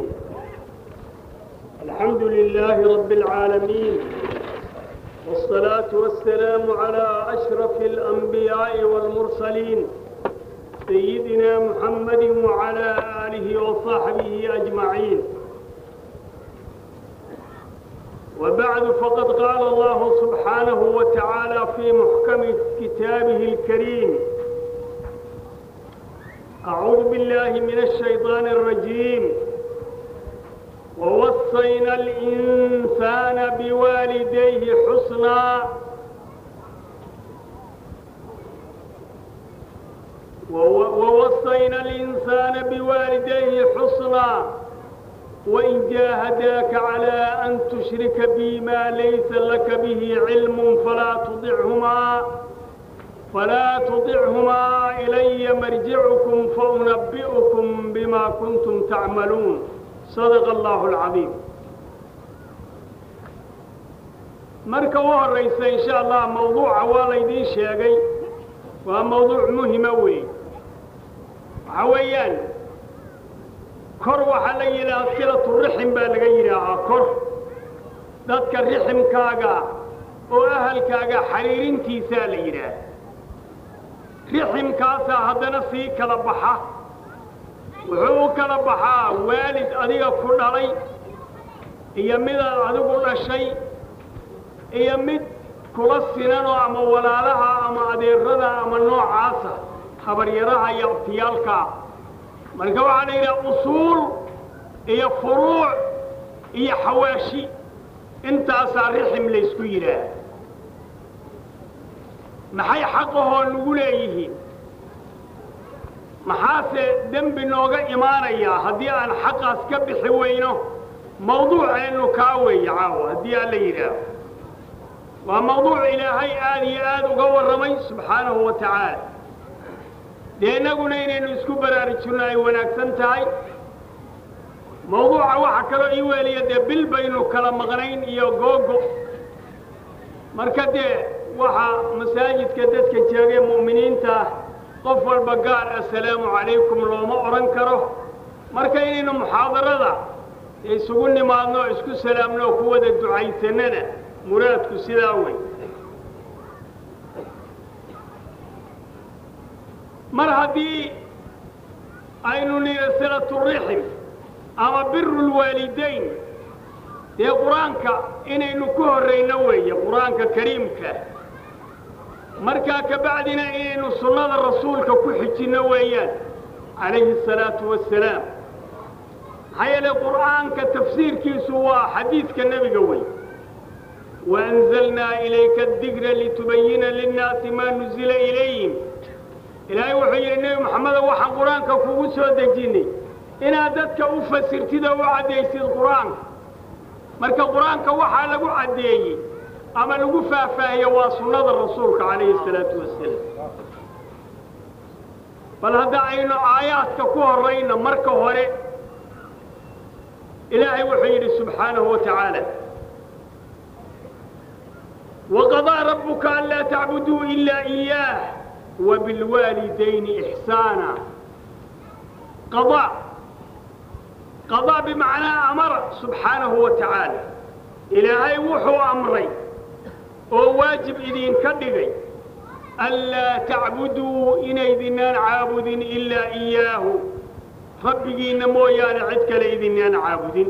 الحمد لله رب العالمين والصلاة والسلام على أشرف الأنبياء والمرسلين سيدنا محمد وعلى آله وصحبه أجمعين وبعد فقد قال الله سبحانه وتعالى في محكم كتابه الكريم أعوذ بالله من الشيطان الرجيم ووصينا الإنسان بوالديه حسنا ووصينا الإنسان بوالديه حسنا وإن جاهداك على أن تشرك بي ما ليس لك به علم فلا تطعهما فلا تطعهما إلي مرجعكم فأنبئكم بما كنتم تعملون صدق الله العظيم marka u horraysa in sha allah mawduuca waa laydiin sheegay waa mawduuc muhima weeye waxa weeyaan kor waxaa la yidhahaa silatu rixim baa laga yidhaahaa kor dadka riximkaaga oo ahalkaaga xariirintiisaa la yidhaah riximkaasaa haddana sii kala baxa wuxuu u kala baxaa waalid adiga ku dhalay iyo midaad adigu dhashay iyo mid kula sinanoo ama walaalaha ama adeerada ama noocaasa habaryaraha iyo abtiyaalkaa marka waxaa la yidhaha usuul iyo furuuc iyo xawaashi intaasaa rixim laysku yidhaah maxay xaqahoo nagu leeyihiin maxaase dembi nooga imaanayaa haddii aan xaqaas ka bixi weyno mawduuceennu kaa weeye caawa haddii aan la yidhaaho waa mawduuc ilaahay aad iyo aad uga warramay subxaanahu wa tacaala dee innaguna inaynu isku baraarujinno ay wanaagsan tahay mawduuca waxa kaloo ii weeliya dee bil baynu kala maqnayn iyo googo marka dee waxaa masaajidka dadka jeegay mu'miniinta qof walba gaar assalaamu calaykum looma odhan karo marka inaynu muxaadarada isugu nimaadno o isku salaamno oo ku wada ducaysannana muraadku sidaa wey mar haddii aynu nidha silaturixim ama biru lwaalidayn dee qur-aanka inaynu ku horrayno weeye qur-aanka kariimka markaa ka bacdina inaynu sunnada rasuulka ku xijinno weeyaan calayhi asalaatu wassalaam maxaa yeelay qur'aanka tafsiirkiisu waa xadiidka nebiga wey waanzalnaa ilayka adikra litubayina linnaasi maa nuzila ilayhim ilaahay wuxuu yidhi nebi moxamedo waxaan qur-aanka kugu soo dejinnay inaad dadka u fasirtid oo u caddaysid qur-aanka marka qur-aanka waxaa lagu caddeeyey ama lagu faahfaahiye waa sunnada rasuulka calayhi asalaatu wasalaam bal hadda aynu aayaadka ku horrayno marka hore ilaahay wuxuu yidhi subxaanahu wa tacaala waqadaa rabbuka anlaa tacbuduu ilaa iyaah wabilwaalidayni ixsaana qadaa qadaa bimacnaa amara subxaanahu wa tacaala ilaahay wuxuu amray oo waajib idinka dhigay anlaa tacbuduu inaydinaan caabudin ilaa iyaahu rabbigiinna mooyaane cid kale idinaan caabudin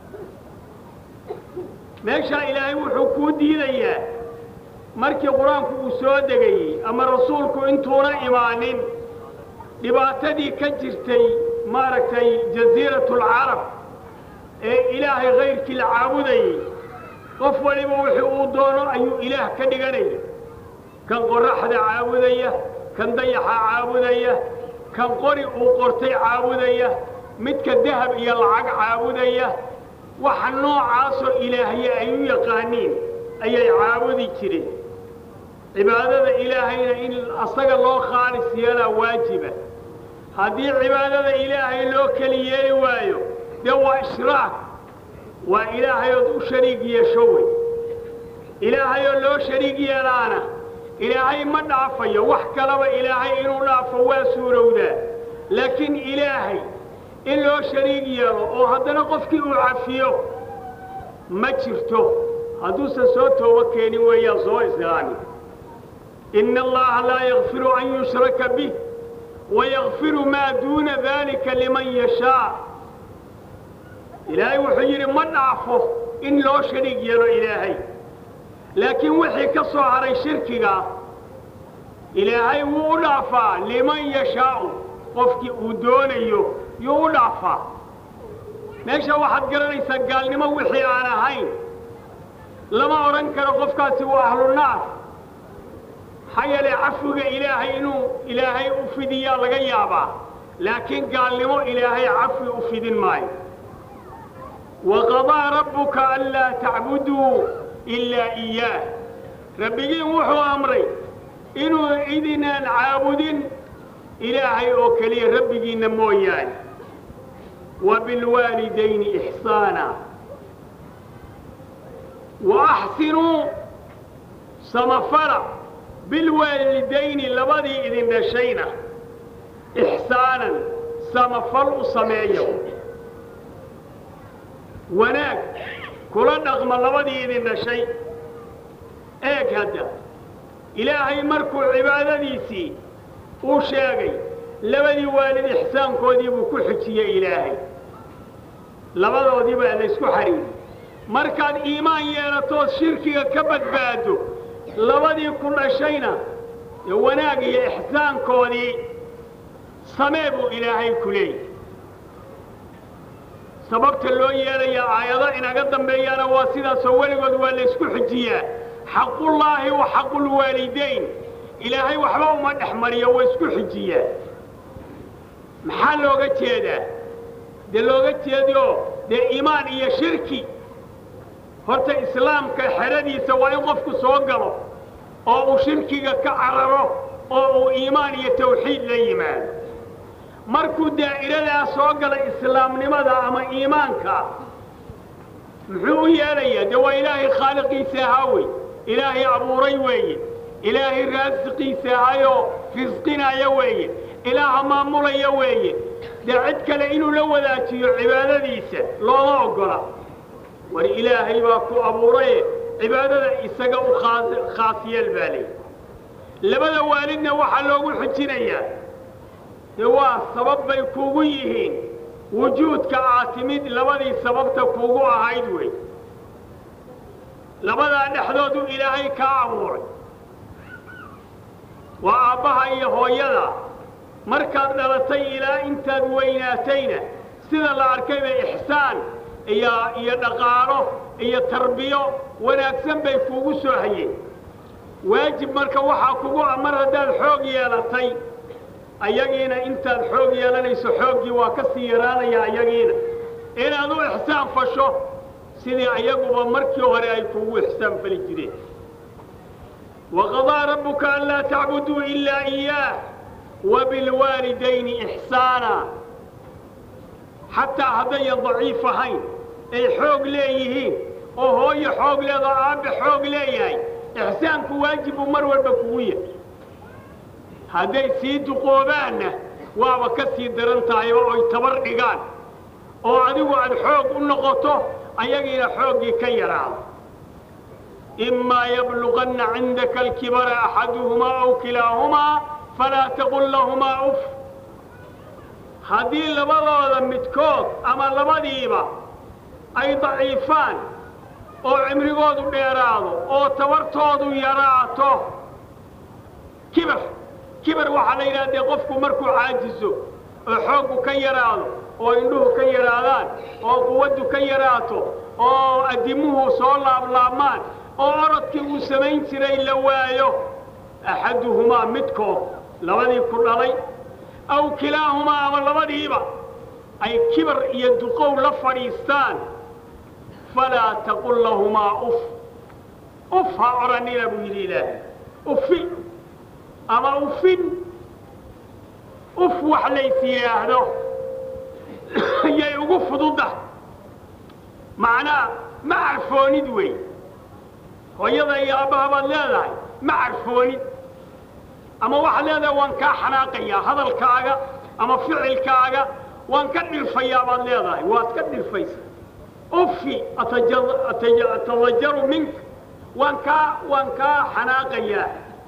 meeshaa ilaahay wuxuu kuu diidayaa markii qur-aanku uu soo degayey ama rasuulku intuuna imaanin dhibaatadii ka jirtay maaragtay jasiiratulcarab ee ilaahay kayrkii la caabudayey qof waliba wixii uu doono ayuu ilaah ka dhiganaya kan qorraxda caabudaya kan dayaxa caabudaya kan qori uu qortay caabudaya midka dahab iyo lacag caabudaya waxa noocaasoo ilaahye ay u yaqaaniin ayay caabudi jireen cibaadada ilaahayna in asaga loo khaalis yeelaa waajiba haddii cibaadada ilaahay loo keli yeeli waayo dee waa ishraak waa ilaahayood u shariig yeesho wey ilaahayoo loo shariig yeelaana ilaahay ma dhaafayo wax kalaba ilaahay inuu dhaafo waa suurowdaa laakiin ilaahay in loo shariig yeelo oo haddana qofkii uu cafiyo ma jirto hadduusan soo toobo keenin weeyaan soo islaami ina allaha laa yakfiru an yushraka bih wayakfiru maa duuna dalika liman yashaa ilaahay wuxuu yidhi ma dhaafo in loo shariig yeelo ilaahay laakiin wixii ka soo haray shirkiga ilaahay wuu u dhaafaa liman yashaau qofkii uu doonayo yuu u dhaafaa meesha waxaad garanaysaa gaalnimo wixii aan ahayn lama odhan karo qofkaasi waa ahlunaar maxaa yeelay cafiga ilaahay inuu ilaahay u fidiyaa laga yaabaa laakiin gaalnimo ilaahay cafi u fidin maayo waqadaa rabbuka anlaa tacbuduu ilaa iyaah rabbigiin wuxuu amray inuu idinaan caabudin ilaahay oo keliya rabbigiinna mooyaane wa bilwaalidayni ixsaana wa axsinuu samafala bilwaalidayni labadii idin dhashayna ixsaanan samafal u sameeyo wanaag kula dhaqma labadii idin dhashay eeg hadda ilaahay markuu cibaadadiisii uu sheegay labadii waalid ixsaankoodii buu ku xujiyey ilaahay labadoodii baa laysku xariiriyey markaad iimaan yeelatood shirkiga ka badbaado labadii ku dhashayna ee wanaag iyo ixsaankoodii samee buu ilaahay ku leeyahy sababta loo yeelayaa aayado inaga dambeeyaana waa sidaasoo weligood waa laysku xujiyaa xaqullaahi wa xaqulwaalidayn ilaahay waxba uma dhex mariyo waa isku xujiyaa maxaa looga jeedaa dee looga jeedo dee iimaan iyo shirki horta islaamka xeradiisa waa in qofku soo galo oo uu shirkiga ka cararo oo uu iimaan iyo tawxiid la yimaado markuu daa'iradaa soo gala islaamnimada ama iimaanka muxuu u yeelayaa dee waa ilaahay khaaliqiisa ahaa wey ilaahay abuuray weeye ilaahay raasiqiisa ahayoo risqinaya weeye ilaaha maamulaya weeye dee cid kale inuu la wadaajiyo cibaadadiisa looma oggola war ilaahay baa ku abuuraye cibaadada isaga u khaas yeel baa leey labada waalidna waxaa loogu xujinayaa dee waa sabab bay kuugu yihiin wujuudka aad timid labadii sababta kuugu ahayd wey labadaa dhexdoodu ilaahay kaa abuuray waa aabbaha iyo hooyada markaad dhalatay ilaa intaad weynaatayna sida la arkayba ixsaan iyo iyo dhaqaalo iyo tarbiyo wanaagsan bay kuugu soo hayeen waajib marka waxaa kugu ah mar haddaad xoog yeelatay ayagiina intaad xoog yeelanayso xooggii waa ka sii yaraanaya ayagiina inaad u ixsaan fasho sidii ayaguba markii hore ay kuugu ixsaan fali jireen waqadaa rabbuka anlaa tacbuduu ilaa iyaah wabilwaalidayni ixsaana xataa haddayan daciif ahayn ay xoog leeyihiin oo hooyo xoog leedoo aabbe xoog leeyahay ixsaanku waajib buu mar walba kugu yahay hadday sii duqoobaanna waaba ka sii daran tahayba oy tabar dhigaan oo adigu aad xoog u noqoto ayagiina xooggii ka yaraado imaa yabluganna cindaka alkibara axaduhumaa aw kilaahumaa falaa taqul lahumaa uf haddii labadooda midkood ama labadiiba ay daciifaan oo cimrigoodu dheeraado oo tabartoodu yaraato kibar kibar waxaa la yidhaha dee qofku markuu caajiso oo xooggu ka yaraado oo indhuhu ka yaraadaan oo quwaddu ka yaraato oo addimuhu soo laablaabmaan oo orodkii uu samayn jiray la waayo axaduhumaa midkood labadii ku dhalay aw kilaahumaa ama labadiiba ay kibar iyo duqow la fadhiistaan falaa taqul lahumaa uf uf ha odhanina buu yidhi ilaahay ufi ama ufin uf wax lays yidhaahdo yay ugu fududa macnaa ma carfoonid wey hooyada iyo aabbaha baad leedahay ma carfoonid ama waxaad leedahay waan kaa xanaaqayaa hadalkaaga ama ficilkaaga waan ka dhilfayaa baad leedahay waad ka dhilfaysa ufi atadajaru minka waan kaa waan kaa xanaaqayaa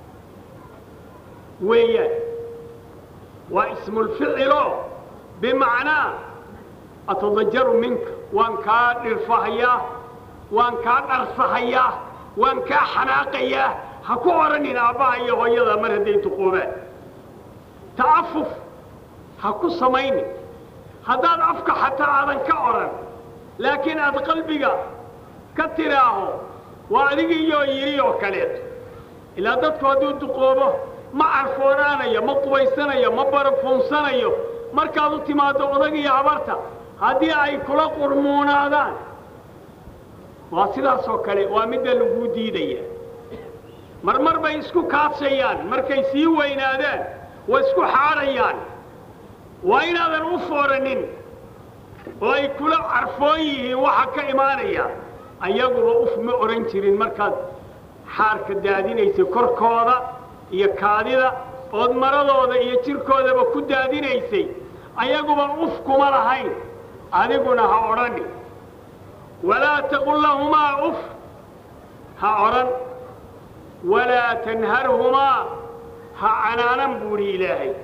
weeyaan waa ismulficilo bimacnaa atadajaru minka waan kaa dhilfahayaa waan kaa dharsahayaa waan kaa xanaaqayaa ha ku odhanin aabbaha iyo hooyada mar hadday duqoobaan ta'afuf ha ku samaynin haddaad afka xataa aadan ka odhan laakiin aad qalbiga ka tidhaaho waa adigiiyoo yidhi oo kaleeto ilaa dadku hadduu duqoobo ma carfoonaanayo ma qubaysanayo ma barafuunsanayo markaad u timaaddo odag iyo habarta haddii ay kula qurmuunaadaan waa sidaasoo kale waa midda laguu diidaya marmar bay isku kaadshayaan markay sii weynaadaan waa isku xaadhayaan waa inaadan u fooranin oo ay kula carfoon yihiin waxa ka imaanaya ayaguba uf ma odhan jirin markaad xaarka daadinaysay korkooda iyo kaadida ood maradooda iyo jirkoodaba ku daadinaysay ayaguba uf kuma lahayn adiguna ha odhani walaa taqul lahumaa uf ha odhan walaa tanharhumaa ha canaanan buuhi ilaahay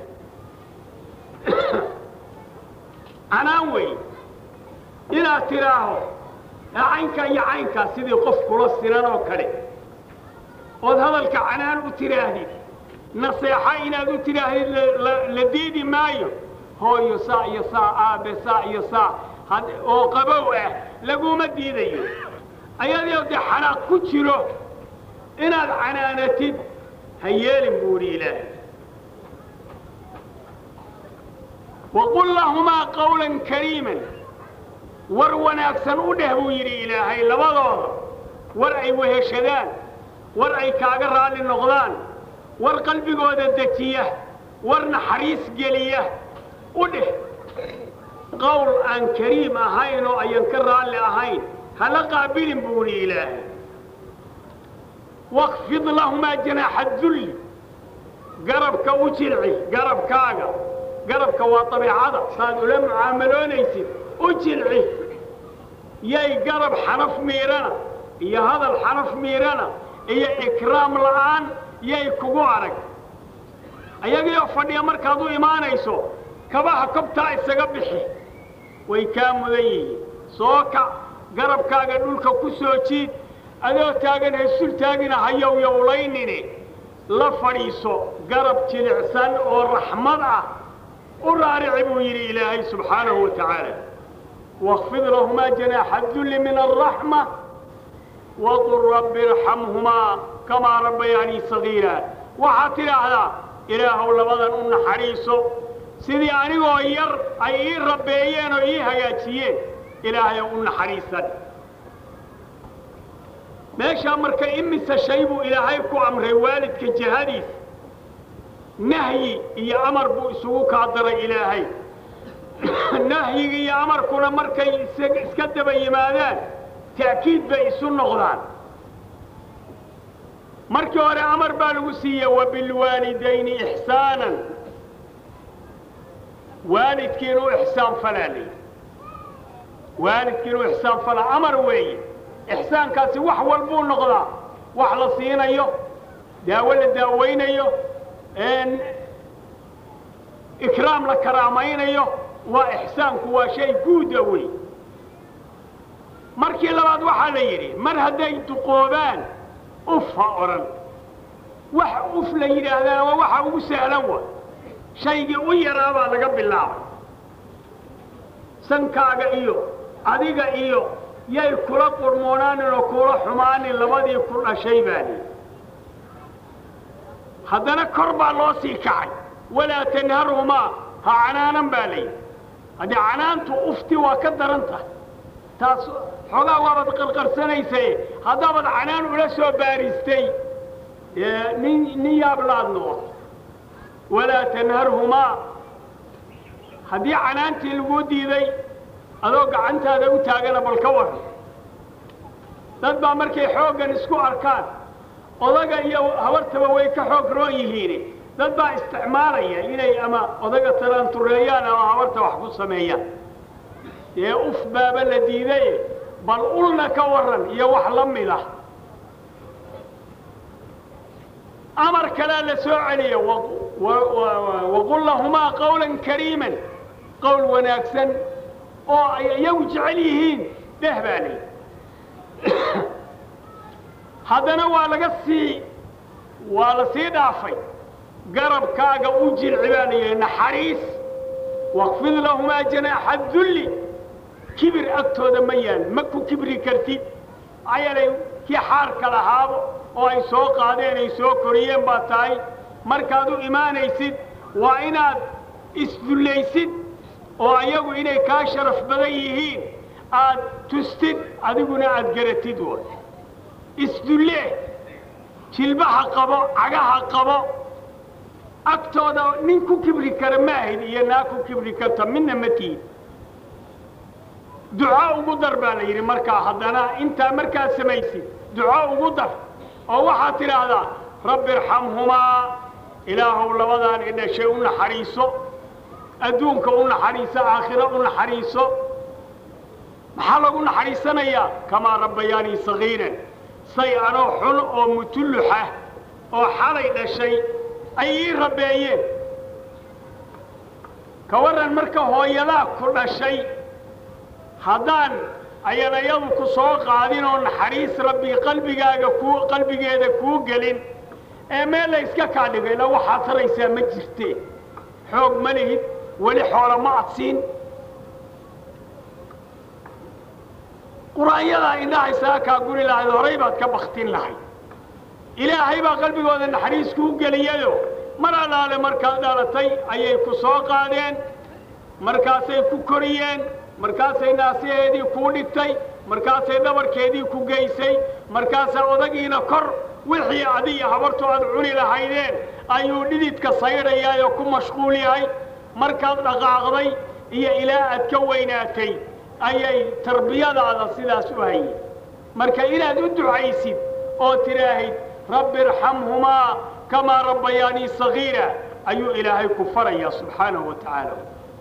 canaan wey inaad tidhaaho caynkaa iyo caynkaa sidii qof kula sinan oo kale ood hadalka canaan u tidhaahdid naseexa inaad u tidhaahdid la diidi maayo hooyo saa iyo saa aabe saa iyo saa oo qabow ah laguma diidayo ayadoo dee xanaaq ku jiro inaad canaanatid ha yeelin buuhi ilaahay waqul lahumaa qawlan kariiman war wanaagsan u dheh buu yidhi ilaahay labadooda war ay weheshadaan war ay kaaga raalli noqdaan war qalbigooda dejiya war naxariis geliya u dheh qowl aan kariim ahayn oo ayan ka raalli ahayn hala qaabilin buu yidhi ilaahay wakfid lahumaa janaaxa dulli garabka u jilci garabkaaga garabka waa dabiicada saad ula mucaamaloonaysid u jilci yay garab xanaf miidhana iyo hadal xanaf miidhana iyo ikraam la'aan yay kugu arag ayagiioo fadhiya markaad u imaanayso kabaha kobtaa isaga bixi way kaa mudan yihiin soo kac garabkaaga dhulka ku soo jiid adoo taagan haysul taagina hayow yowlaynine la fadhiiso garab jilicsan oo raxmad ah u raarici buu yidhi ilaahay subxaanahu wa tacaala واخفض لهما جناح الذل من الرحمة وقل رب ارحمهما كما ربياني صغيرا وحاتر هذا إله لبدا أن حريصه سيدي أنيقو ير أي ربيين وإي هياتيين إلهي أن حريصا meeshaa marka imise shay buu ilaahay ku amray waalidka jihadiis nahyi iyo amar buu isugu kaa daray ilaahay nahyiga iyo amarkuna markay iska daba yimaadaan ta'kiid bay isu noqdaan markii hore amar baa lagu siiyey wabilwaalidayni ixsaanan waalidkii inuu ixsaan falaa layidhi waalidkii inuu ixsaan falaa amar weeye ixsaankaasi wax walbuu noqdaa wax la siinayo daawo la daawaynayo ikraam la karaamaynayo waa ixsaanku waa shay guuda wey markii labaad waxaa la yidhi mar hadday duqoobaan uf ha odhan wax uf la yidhaahdaa waa waxa ugu sahlan wa shaygii u yaraa baa laga bilaabay sankaaga iyo adiga iyo yay kula qurmoonaanin oo kula xumaanin labadii ku dhashay baa lihi haddana kor baa loo sii kacay walaa tanharhumaa ha canaanan baa layidhi haddii canaantu ufti waa ka daran tahay taas xoogaa waabaad qarqarsanaysaye haddaabaad canaan ula soo baaristay nin nin yaablaad noqoto walaa tanharhumaa haddii canaantii lagu diiday adoo gacantaada u taagana bal ka waran dad baa markay xooggan isku arkaan odaga iyo habartaba way ka xoog roon yihiin dad baa isticmaalaya inay ama odaga taraantureeyaan ama habarta wax ku sameeyaan dee uf baaba la diidaye bal ulna ka waran iyo wax la mid ah amar kalea la soo celiya waqul lahumaa qawlan kariiman qowl wanaagsan oo ay iyagu jecel yihiin dheh baa lii haddana waa laga sii waa la sii dhaafay garabkaaga u jilci baa layidhi naxariis waqfid lahumaa janaaxa dulli kibir agtooda ma yaal ma ku kibri kartid maxaa yeelay kii xaarka lahaabo oo ay soo qaadeen ay soo koriyeen baa tahay markaad u imaanaysid waa inaad isdullaysid oo ayagu inay kaa sharaf badan yihiin aad tustid adiguna aad garatid woy isdullee jilbaha qabo cagaha qabo agtooda nin ku kibri kara maahid iyo naa ku kibri karta midna ma tiid duco ugu dar baa la yidhi markaa haddana intaa markaad samaysid duco ugu dar oo waxaad tidhaahdaa rabbi irxamhumaa ilaahow labadaan i dhashay u naxariiso adduunka u naxariiso aakhiro u naxariiso maxaa lagu naxariisanayaa kamaa rabbayaanii sagiiran say anoo xun oo mutulluxah oo xalay dhashay ay ii rabbeeyeen ka warran marka hooyadaa ku dhashay haddaan ayanayadu ku soo qaadin oo naxariis rabbi qalbigaaga kuu qalbigeeda kuu gelin ee meel la yska kaa dhigay la waxaad taraysaa ma jirte xoog ma lihid weli xoola ma adsiin qur-aanyadaa indhaha isaga kaa guri lahayd horay baad ka baktin lahayd ilaahay baa qalbigooda naxariis kuu geliyayo mar allaale markaad dhalatay ayay ku soo qaadeen markaasay ku koriyeen markaasay naasiheedii kuu dhigtay markaasay dhabarkeedii ku geysay markaasaa odagiina kor wixii adiyo habartu aad cuni lahaydeen ayuu dhididka saydhayaayoo ku mashquul yahay markaad dhaqaaqday iyo ilaa aad ka weynaatay ayay tarbiyadaada sidaas u hayeen marka inaad u ducaysid oo tidhaahid rabbi irxamhumaa kamaa rabbayaanii sagiira ayuu ilaahay ku farayaa subxaanahu wa tacaala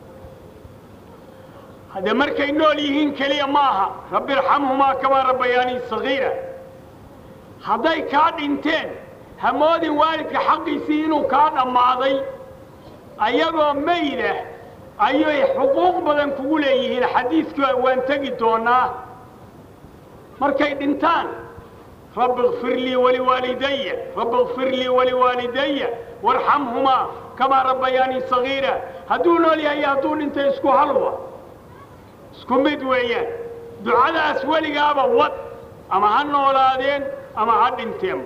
hadde markay nool yihiin keliya ma aha rabbi irxamhumaa kamaa rabbayaanii sagiira hadday kaa dhinteen hamoodin waalidka xaqiisii inuu kaa dhammaaday ayagoo maydah ayay xuquuq badan kugu leeyihiin xadiidka waan tegi doonaa markay dhintaan rabbi ikfir lii waliwaalidaya rabbi ikfir lii waliwaalidaya warxamhumaa kamaa rabbayaanii sagiira hadduu nool yahay iyo hadduu dhintay isku halwa isku mid weeyaan ducadaas weligaaba wad ama ha noolaadeen ama ha dhinteen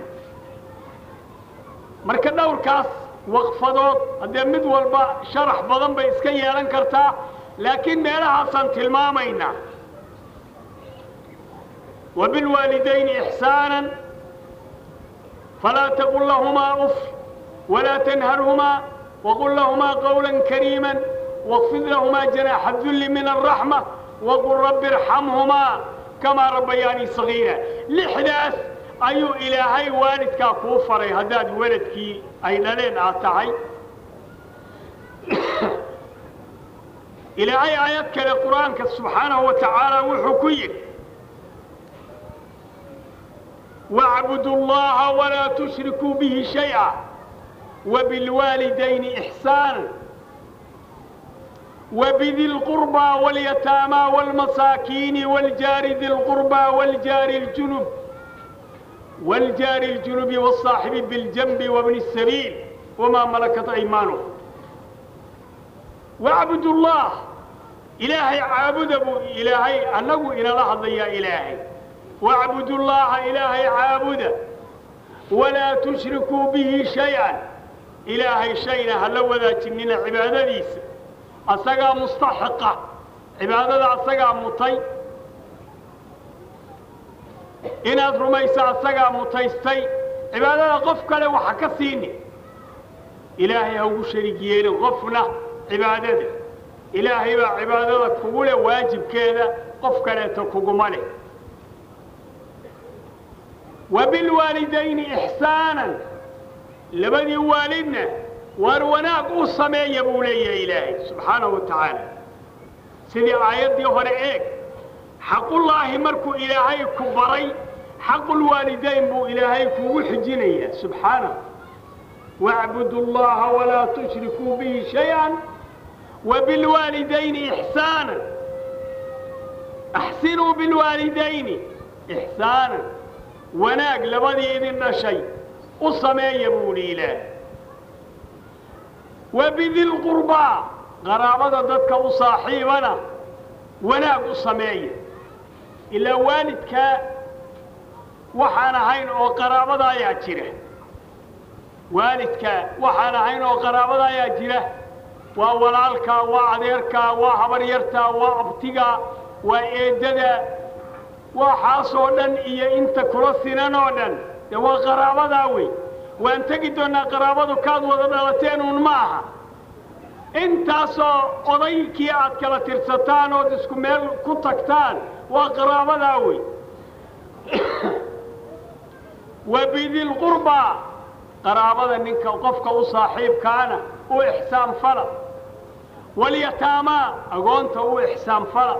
marka dhowrkaas waqfadood haddee mid walba sharax badan bay iska yeelan kartaa laakiin meelahaasaan tilmaamaynaa wabilwaalidayni ixsaanan falaa taqul lahumaa uf walaa tanharhumaa waqul lahumaa qawlan kariiman waqfid lahumaa janaaxa dulli min alraxma waqul rabbi irxamhumaa kamaa rabbayaanii sagiira lixdaas ayuu ilaahay waalidkaa kuu faray haddaad weladkii ay dhaleen aad tahay ilaahay aayad kale qur-aanka subxaanahu wa tacaala wuxuu ku yidhi wacbudu llaha walaa tushrikuu bihi shay'a wabilwaalidayni ixsaana وبذي القربى واليتامى والمساكين والجار ذي القربى والجار الجنب والجار الجنب والصاحب بالجنب وابن السبيل وما ملكت أيمانه واعبدوا الله إلهي عابد أبو إلهي أنه إلى لحظة يا إلهي واعبدوا الله إلهي عابد ولا تشركوا به شيئا إلهي شيئا هل وذا تنين عبادة ديس أسقى مستحقة عبادة أسقى مطي inaad rumayso asagaa mutaystay cibaadada qof kale waxa ka siini ilaahay ha ugu sharig yeelin qofna cibaadada ilaahay baa cibaadada kugu leh waajibkeeda qof kaleeto kuguma leh wa bilwaalidayni ixsaanan labadii waalidna waar wanaag u sameeya buu leeyahay ilaahay subxaanahu wa tacaala sidii aayaddii hore eeg xaqullaahi markuu ilaahay ku baray xaqulwaalidayn buu ilaahay kugu xijinayaa subxaanahu واعبدوا الله ولا تشركوا به شيئا وبالوالدين إحسانا أحسنوا بالوالدين إحسانا وناق لبدي إذن شيء أصمي يبولي له وبذي القربى قرابة ضدك وصاحبنا وناق أصمي إلا والدك وحانا هين وقرابة يا جره waalidka waxaan ahayn oo qaraabada ayaa jira waa walaalka waa adeerka waa habaryarta waa abtiga waa eeddada waxaasoo dhan iyo inta kula sinan oo dhan dee waa qaraabadaa wey waan tegi doonnaa qaraabadu kaad wada dhalateen uun ma aha intaasoo odaykii aad kala tirsataan ood isku meel ku tagtaan waa qaraabadaa wey wa bidilqurbaa qaraabada ninka qofka u saaxiibkaana u ixsaan fala walyataamaa agoonta u ixsaan fala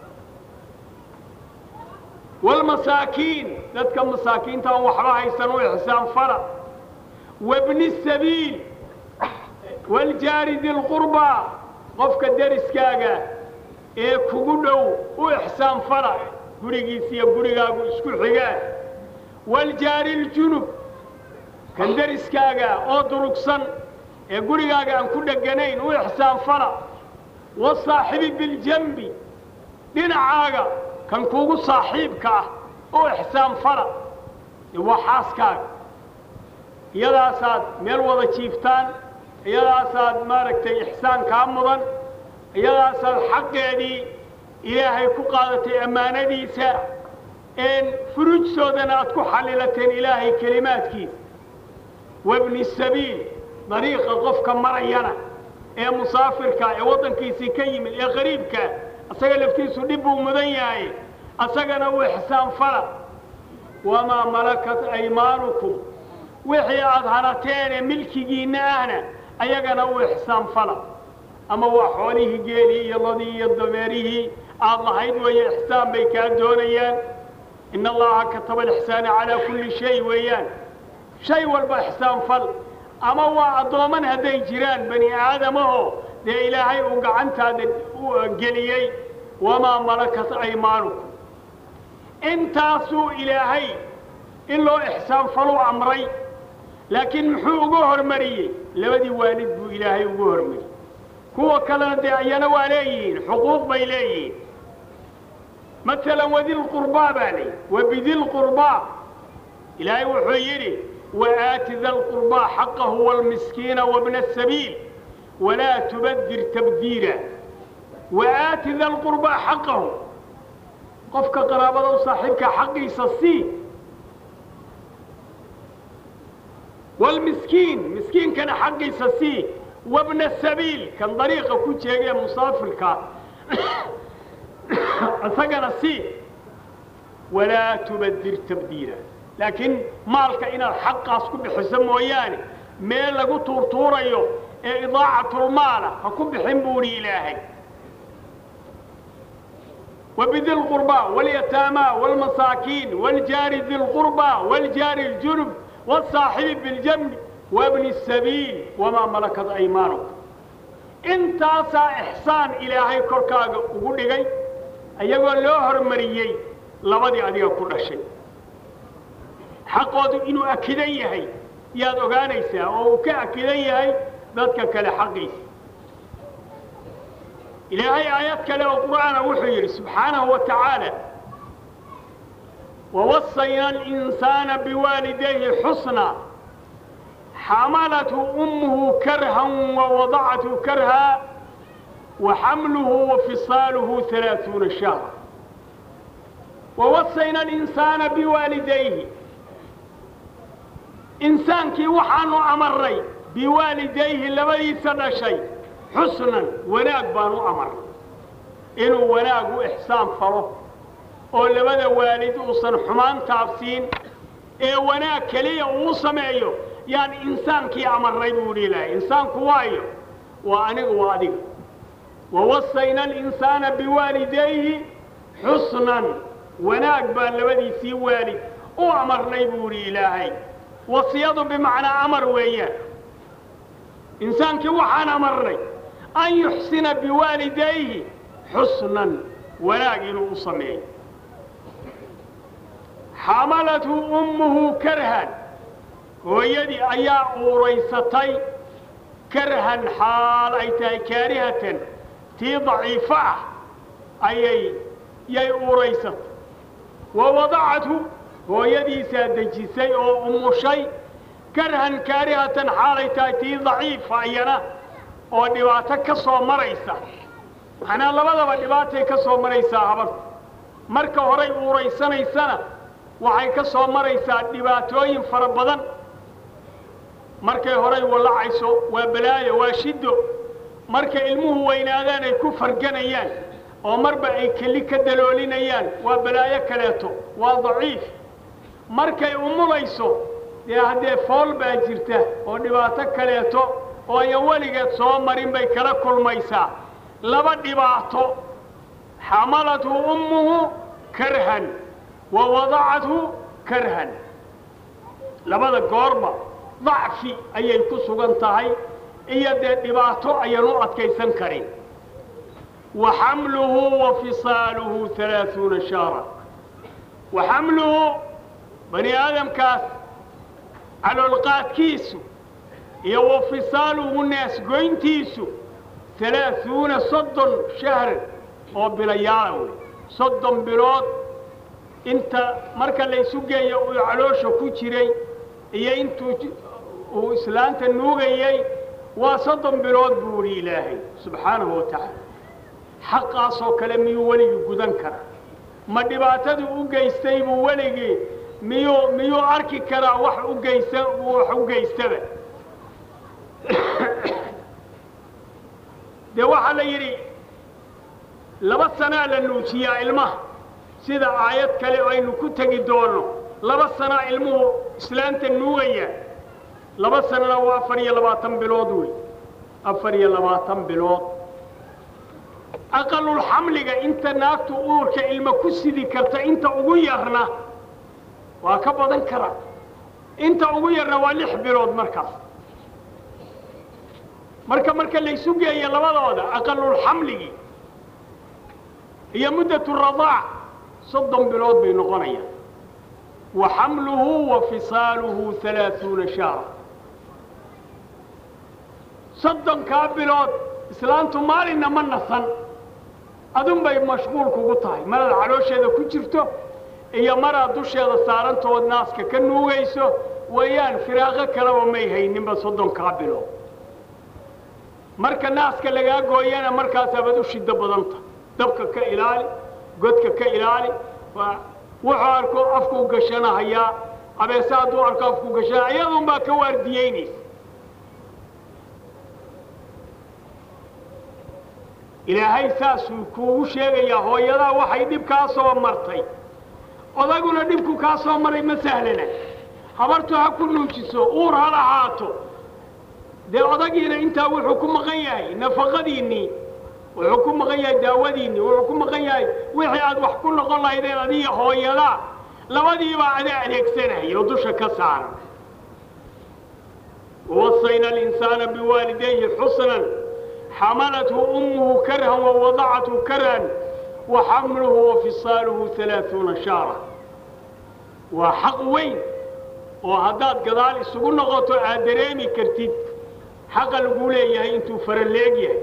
waalmasaakiin dadka masaakiinta aan waxba haysan u ixsaan fala wabni sabiil waaljaari dilqurbaa qofka deriskaaga ee kugu dhow u ixsaan fala gurigiis iyo gurigaagu isku xigaan waaljaari ljunub kan deriskaaga oo durugsan ee gurigaaga aan ku dheganayn u ixsaan fala wasaaxibi biljambi dhinacaaga kan kuugu saaxiibka ah u ixsaan fala waa xaaskaaga iyadaasaad meel wada jiiftaan iyadaasaad maaragtay ixsaan kaa mudan iyadaasaad xaqeedii ilaahay ku qaadatay ammaanadiisa een furujtoodana aad ku xallilateen ilaahay kelimaadkiisa wabni sabiil dariiqa qofka marayana ee musaafirka ee waddankiisii ka yimid ee qariibka asaga laftiisu dhib buu mudan yahay asagana u ixsaan fala wamaa malakat aymaanukum wixii aad hanateen ee milkigiinna ahna ayagana u ixsaan fala ama waa xoolihii geelii iyo ladii iyo dameerihii aad lahayd weeye ixsaan bay kaa doonayaan in allaha kataba alixsaana calaa kulli shay weeyaan shay walba ixsaan fal ama waa addoomman hadday jiraan bani aadamahoo dee ilaahay uu gacantaada geliyey wamaa malakat aymaanukum intaasuu ilaahay in loo ixsaan faluu amray laakiin muxuu ugu hormariyey labadii waalid buu ilaahay ugu hormariyey kuwa kalena dee ayana waa leeyihiin xuquuq bay leeyihiin maalan wadilqurbaa baa layidhi wabidilqurbaa ilaahay wuxuu yidhi وآت ذا القربى حقه والمسكين وابن السبيل ولا تبذر تبذيرا وآت ذا القربى حقه قفك قرابة وصاحبك حقي سسي والمسكين مسكين كان حقي سسي وابن السبيل كان طريقة كنت يجي مسافرك أثقنا سي ولا تبذر تبذيرا laakiin maalka inaad xaqaas ku bixiso mooyaane meel lagu tuurtuurayo ee idaacatlmaala ha ku bixin buuhi ilaahay وبذي القربى واليتامى والمساكين والجار ذي القربى والجار الجنب والصاحب بالجنب وابن السبيل وما ملكت أيمانكم intaasaa ixsaan ilaahay korkaaga ugu dhigay ayagoo loo hormariyey labadii adiga ku dhashay xaqoodu inuu akidan yahay yaad ogaanaysaa oo uu ka akidan yahay dadka kale xaqiisa ilaahay aayad kale oo qur'aana wuxuu yidhi subxaanahu wa tacaala ووصينا الإنسان بوالديه حسنا حملته أمه كرها ووضعته كرها وحمله وفصاله ثلاثون شهرا ووصينا الإنسان بوالديه إنسانكي وحانو أمري بوالديه لبدي سنة شيء حسنا وناق بانو أمر إنه وناق إحسان فره oo labada waalid uusan xumaan taabsiin ee wanaag keliya uu sameeyo yaan insaankii amarnay buu idhi ilaahay insaanku waayo waa aniga waa adiga wawasayna alinsaana biwaalidayhi xusnan wanaag baan labadiisii waalid u amarnay buu idhi ilaahay wasiyadu bimacnaa amar weeyaan insaankii waxaan amarnay an yuxsina biwaalidayhi xusnan wanaag inuu u sameeyo xamalathu ummuhu karhan hooyadii ayaa uuraysatay karhan xaal ay tahay kaarihatan tii daciifo ah ayay yay uuraysatay wa wadacathu hooyadiisaa dejisay oo umushay karhan kaarihatan xaalay tahay tii daciifa iyana oo dhibaato ka soo maraysa macnaa labadaba dhibaatay ka soo maraysaa habarta marka horay uuraysanaysana waxay ka soo maraysaa dhibaatooyin fara badan markay horay wallacayso waa balaayo waa shiddo markay ilmuhu weynaadaan ay ku farganayaan oo marba ay keli ka daloolinayaan waa balaayo kaleeto waa daciif markay umulayso dee haddee fool baa jirta oo dhibaato kaleeto oo ayan weligeed soo marin bay kala kulmaysaa laba dhibaato xamalathu ummuhu karhan wa wadacathu karhan labada goorba dacfi ayay ku sugan tahay iyo dee dhibaato ayaan u adkaysan karin wa xamluhu wa fisaaluhu alaaثuuna shaara wa xamluhu bani aadamkaas caloolqaadkiisu iyo wa fisaaluhu naasgoyntiisu alaaثuuna soddon shahr oo bilayaala wey soddon bilood inta marka laysu geeyo uu caloosha ku jiray iyo intuu uu islaanta nuugayey waa soddon bilood buu idhi ilaahay subxaanahu wa tacaala xaqaasoo kale miyuu weligii gudan karaa ma dhibaatadii u geystay buu weligii miyuu miyuu arki karaa wax u geysta wax u geystaba dee waxaa la yidhi laba sanaa la nuujiyaa ilmaha sida aayad kale aynu ku tegi doonno laba sanaa ilmuhu islaanta nuugaya laba sanana waa afar iyo labaatan bilood wey afar iyo labaatan bilood aqalulxamliga inta naagtu uurka ilmo ku sidi karta inta ugu yarna waa ka badan karaa inta ugu yarna waa lix bilood markaas marka marka laysu geeyo labadooda aqalulxamligii iyo muddatu radaac soddon bilood bay noqonayaan wa xamluhu wa fisaaluhu alaaثuuna shaara soddonkaa bilood islaantu maalinna ma nasan adun bay mashquul kugu tahay maraad caloosheeda ku jirto iyo maraad dusheeda saarantood naaska ka nuugayso weeyaan firaaqo kaleba may hayninba soddonkaa bilood marka naaska lagaa gooyana markaasaabad u shiddo badanta dabka ka ilaali godka ka ilaali wuxuu arko afkuu gashanahayaa abeese hadduu arko afkuu gashanaa iyadun baa ka waardiyeynaysa ilaahay saasuu kuugu sheegayaa hooyadaa waxay dhib kaa soo martay odaguna dhibku kaa soo maray ma sahlana habartu ha ku nuujiso uur ha lahaato dee odagiina intaa wuxuu ku maqan yahay nafaqadiinnii wuxuu ku maqan yahay daawadiinni wuxuu ku maqan yahay wixii aad wax ku noqon lahaydeen adiga hooyadaa labadiibaa ada adeegsanaya oo dusha ka saaran wawasayna alinsaana biwaalidayhi xusnan xamalathu ummuhu karhan wawadacathu karhan wa xamluhu wa fisaaluhu alaaثuuna shaara waa xaq weyn oo haddaad gadaal isugu noqoto aad dareemi kartid xaqa lagu leeyahay intuu faraleeg yahay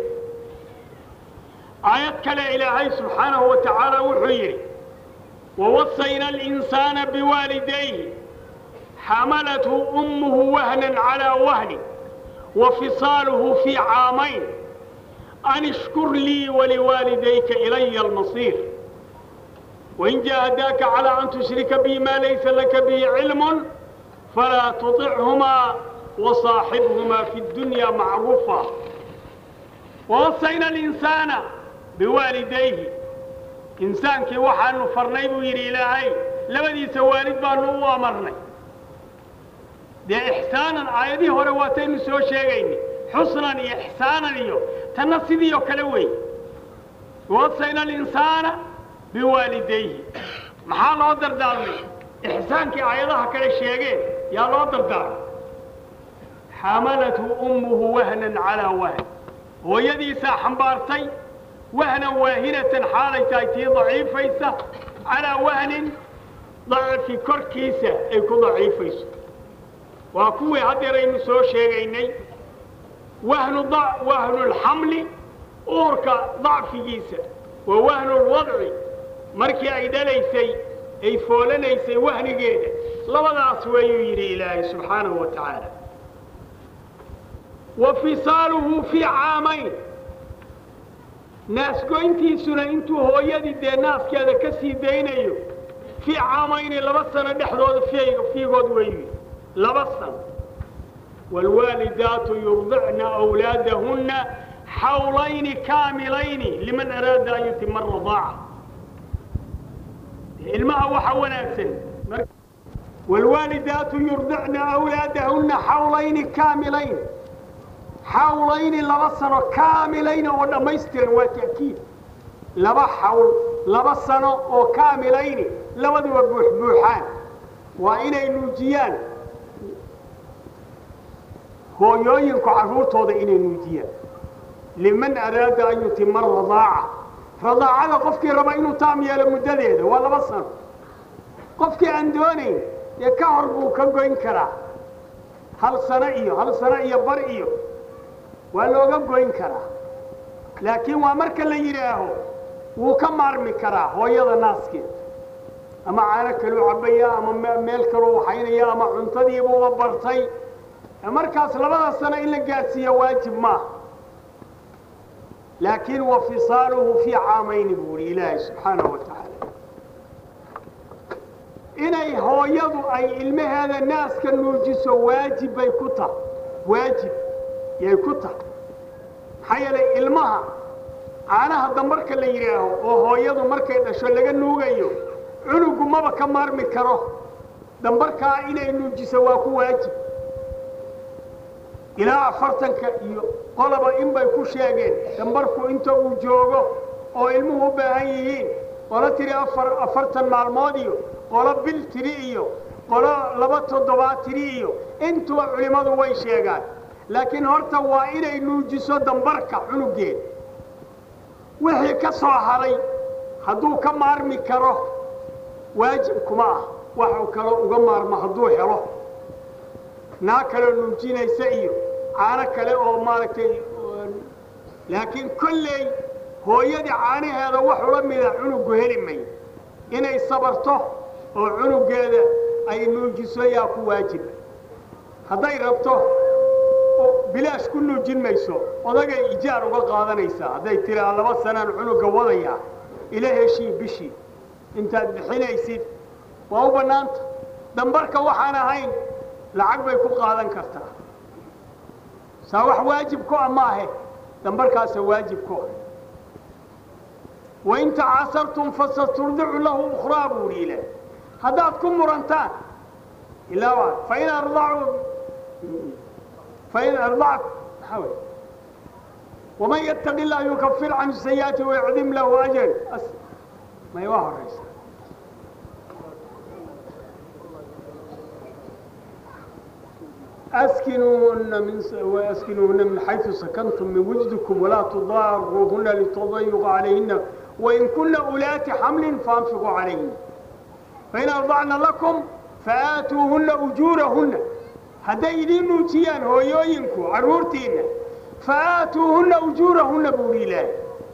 aayad kale ilaahay subxaanahu wa tacaala wuxuu yidhi wawasayna alinsaana biwaalidayhi xamalathu ummuhu wahnan calaa wahni wa fisaaluhu fii caamayn an ishkur lii waliwaalidayka ilaya almasiir wain jaahadaaka calaa an tushrika bi maa laysa laka bihi cilmun falaa tuطichumaa wasaaxibhumaa fi اdunya macruufa wawasayna alinsaana biwaalidayhi insaankii waxaanu farnay buu yidhi ilaahay labadiisa waalid baanu u amarnay dee ixsaanan aayadihii hore waataynu soo sheegayna xusnan iyo ixsaanan iyo tanna sidii oo kale wey wasayna alinsaana biwaalidayhi maxaa loo dardaarmay ixsaankii aayadaha kale sheegeen yaa loo dardaarmay xamalathu ummuhu wahnan calaa wahn hooyadiisaa xambaartay wahnan waahinatan xaalay tahay tii daciifaysa calaa wahnin dacfi korkiisa ay ku daciifayso waa kuwii haddeeraynu soo sheegaynay wahnu wahnulxamli uurka dacfigiisa wa wahnulwadci markii ay dhalaysay ay foolanaysay wahnigeeda labadaas weeyuu yidhi ilaahay subxaanahu wa tacaala wa fisaaluhu fii caamayn naasgoyntiisuna intuu hooyadii dee naaskeeda ka sii daynayo fii caamayni laba sano dhexdooda fiigood weeyu laba sano waalwaalidaatu yurdicna awlaadahunna xawlayni kaamilayni liman araada an yutima aradaaca ilmaha waxa wanaagsan waalwaalidaatu yurdicna awlaadahunna xawlayni kaamilayn xawlayni laba sano kaamilayni oo dhammaystiran waa ta'kiid laba xawl laba sano oo kaamilayni labaduba buuxbuuxaan waa inay nuujiyaan hooyooyinku carruurtooda inay nuujiyaan liman araada an yutima aradaaca radaacada qofkii raba inuu taam yeelo muddadeeda waa laba sano qofkii aan doonayn dee ka hor buu ka goyn karaa hal sano iyo hal sano iyo bar iyo waa looga goyn karaa laakiin waa marka la yidhaaho wuu ka maarmi karaa hooyada naaskeeda ama caano kaluu cabbaya ama meel kaluu waxaynaya ama cuntadiibuuba bartay markaas labada sano in la gaadhsiiya waajib maaha laakiin wa fisaaluhu fii caamayni buu ihi ilaahay subxaanahu wa tacaala inay hooyadu ay ilmaheeda naaska nuujiso waajib bay ku tahay waajib yay ku tahay maxaa yeelay ilmaha caanaha dambarka la yidhaaho oo hooyadu markay dhasho laga nuugayo cunugu maba ka maarmi karo dambarkaa inay nuujiso waa ku waajib ilaa afartanka iyo qoloba in bay ku sheegeen dambarku inta uu joogo oo ilmuhu u baahan yihiin qolo tiri afar afartan maalmood iyo qolo bil tiri iyo qolo laba toddobaad tiri iyo intuba culimmadu way sheegaan laakiin horta waa inay nuujiso dambarka cunugeeda wixii ka soo haray hadduu ka maarmi karo waajib kuma ah waxuu kaloo uga maarmo hadduu helo naa kaloo nuujinaysa iyo caano kale oo maaragtay laakiin kolley hooyadii caanaheeda wax ula mida cunugu heli mayo inay sabarto oo cunugeeda ay nuujiso yaa ku waajiba hadday rabto bilaash ku nuujin mayso odagay ijaar uga qaadanaysaa hadday tiraa laba sanaan cunuga wadayaa ila heshii bishii intaad bixinaysid waa u bannaanta dambarka waxaan ahayn lacag bay ku qaadan kartaa saa wax waajib ku ah maahe dambarkaasa waajib ku ah wain tacaasartum fasaturdicu lahu ukhraa buu hi ilaah haddaad ku murantaan ilaa fain ardacuu fain ardac maxaa wey waman yattaqi illah yukafir canhu sayi'aati wayacdim lahu ajran may waa horaysa أسكنوهن من وأسكنوهن من حيث سكنتم من وجدكم ولا تضاروهن لتضيقوا عليهن وإن كن أولات حمل فأنفقوا عليهن فإن أرضعن لكم فآتوهن أجورهن هديدين نوتيان هو يوينكو عرورتين فآتوهن أجورهن بوري الله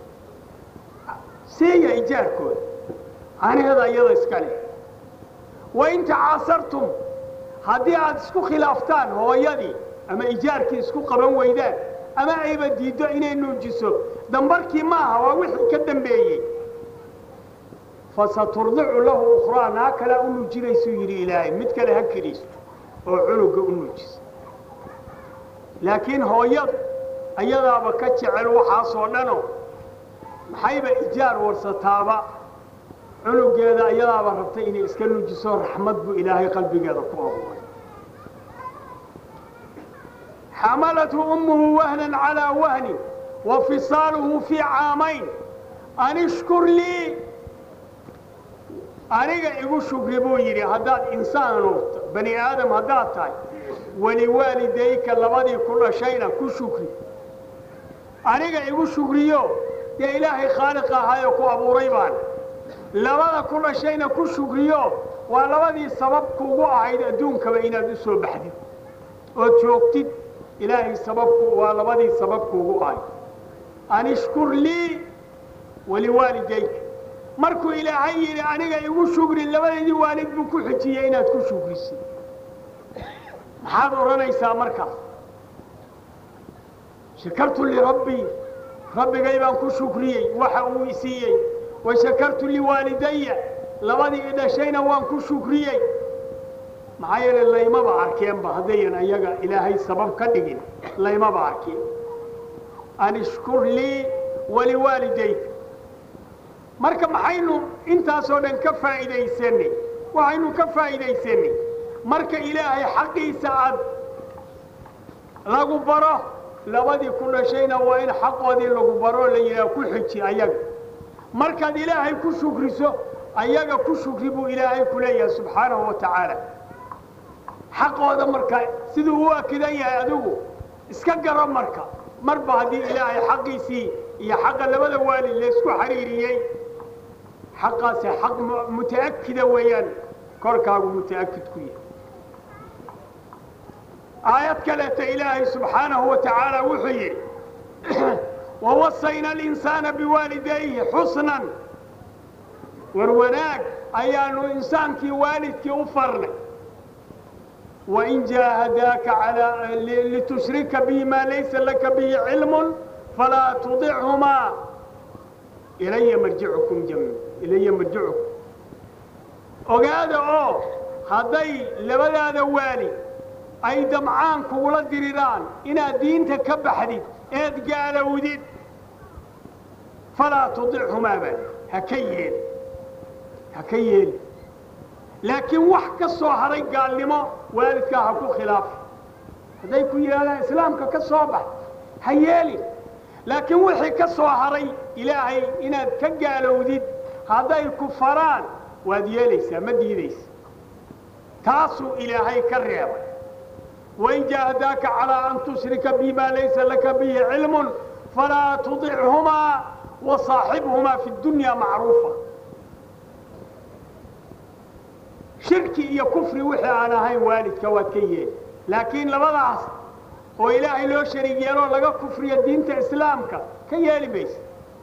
سيئ إيجاركم أنا هذا أيضا إسكالي وإن تعاصرتم haddii aad isku khilaaftaan hooyadii ama ijaarkii isku qaban weydaan ama ayba diiddo inay nuujiso dambarkii maaha waa wixii ka dambeeyey fasaturdicu lahu ukhraa naa kalea u nuujinaysuu yidhi ilaahay mid kale ha keliisto oo cunuga u nuujisa laakiin hooyadu ayadaaba ka jecel waxaasoo dhano maxayba ijaar warsataaba cunugeeda ayadaaba rabtay inay iska nuujiso raxmad buu ilaahay qalbigeeda ku abuuray xamalathu ummuhu wahnan calaa wahnin wa fisaaluhu fii caamayn an ishkur lii aniga igu shukri buu yidhi haddaad insaanu bani aadam haddaad tahay waliwaalidayka labadii ku dhashayna ku shukri aniga igu shukriyo dee ilaahay khaaliq ahayoo ku abuuray baan labada ku dhashayna ku shukriyo waa labadii sabab kuugu ahayd adduunkaba inaad u soo baxdid ood joogtid ilaahay sababku waa labadii sabab kuugu ahayd an ishkur lii waliwaalidayka markuu ilaahay yidhi aniga igu shukri labadeedii waalid buu ku xijiyey inaad ku shukrisid maxaad odhanaysaa markaas shakartu lirabbii rabbigay baan ku shukriyey waxa uu isiiyey wa shakartu liwaalidaya labadii i dhashayna waan ku shukriyey maxaa yeele laymaba arkeenba haddayan ayaga ilaahay sabab ka dhigin laymaba arkeen an ishkur lii waliwaalidayka marka maxaynu intaasoo dhan ka faa'iidaysanay waxaynu ka faa'iidaysanay marka ilaahay xaqiisa aad lagu baro labadii ku dhashayna waa in xaqoodii lagu baroo la yidhaha ku xiji ayaga markaad ilaahay ku shukriso ayaga ku shukri buu ilaahay ku leeyahay subxaanahu wa tacaala xaqooda marka siduu u akidan yahay adigu iska garo marka marba haddii ilaahay xaqiisii iyo xaqa labada waalid laysku xariiriyey xaqaasi xaq muta'akida weeyaan korkaagu muta'akid ku yahay aayad kaleeta ilaahay subxaanahu wa tacaala wuxuu yidhi wawasayna alinsaana biwaalidayhi xusnan war wanaag ayaanu insaankii waalidkii u farnay wain jaahadaaka alaa litushrika bihi maa laysa laka bihi cilmun falaa tudichumaa ilaya marjicukum jam ilaya marjicukum ogaada oo hadday labadaada waalid ay damcaan kugula diriraan inaad diinta ka baxdid eed gaalowdid falaa tudichumaa baa ha ka yeeli ha ka yeeli laakiin wax ka soo haray gaalnimo waalidkaa ha ku khilaafa hadday ku yidhahdaan islaamka ka soo bax ha yeelin laakiin wixii ka soo haray ilaahay inaad ka gaalowdid hadday ku faraan waad yeelaysaa ma diidaysa taasuu ilaahay ka reebay wain jaahadaaka calaa an tushrika bimaa laysa laka bihi cilmun falaa tudichumaa wasaaxibhumaa fi dunya macruufa shirki iyo kufri wixii aan ahayn waalidka waad ka yeeli laakiin labadaas oo ilaahay loo shariig yeeloo laga kufriyo diinta islaamka ka yeeli maysa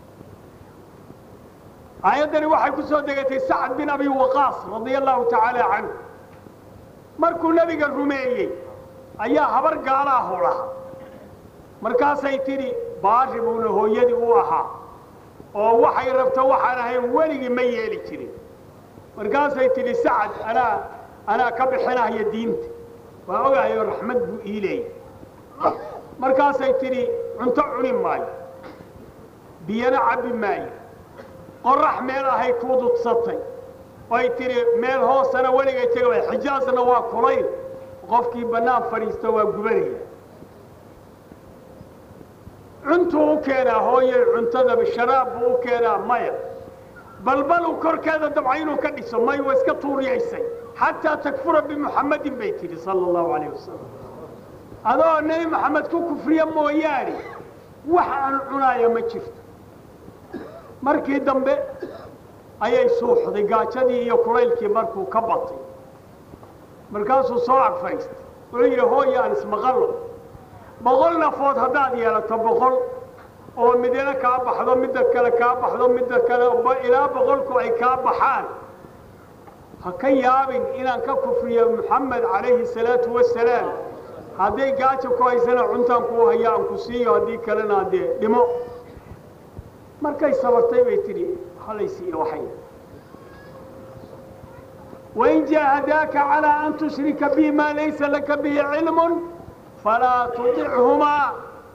aayaddani waxay ku soo degatay sacad bin abi waqaas radia allahu tacaala canhu markuu nebiga rumeeyey ayaa habar gaalaahu lahaa markaasay tidhi baari buuna hooyadii u ahaa oo waxay rabto waxaan ahayn weligii ma yeeli jirin markaasay tidhi sacad anaa anaa ka bixinahaya diinta waa ogahayo raxmad buu ii leeyay markaasay tidhi cunto cuni maayo biyana cabbi maayo qorax meel ahay kuu dudsatay oy tidhi meel hoosana weligay tega xijaasna waa kulayl qofkii bannaan fadhiista waa gubanaya cuntuu u keenaa hooyay cuntadaba sharaab buu u keenaa maya balbaluu korkeeda dabca inuu ka dhiso may waa iska tuuriyaysay xataa takfura bimuxammadin bay tidhi sala allahu calayh wasalam adoo nebi maxamed ku kufriya mooyaane wax aan cunaaya ma jirto markii dambe ayay suuxday gaajadii iyo kulaylkii markuu ka batay markaasuu soo ag fadhiistay wuxuu yidhi hooya aan ismaqallo boqol nafood haddaad yeelato boqol oo midina kaa baxdo midda kale kaa baxdo midda kale ilaa boqolku ay kaa baxaan ha ka yaabin inaan ka kufriyo moxamed calayhi salaatu wasalaam hadday gaaja ku haysana cuntaan kuu haya aan ku siiyo haddii kalena dee dhimo markay sabartay bay tidhi halaysiiyo waxay wain jaahadaaka calaa an tushrika bi maa laysa laka bihi cilmun falaa tudichumaa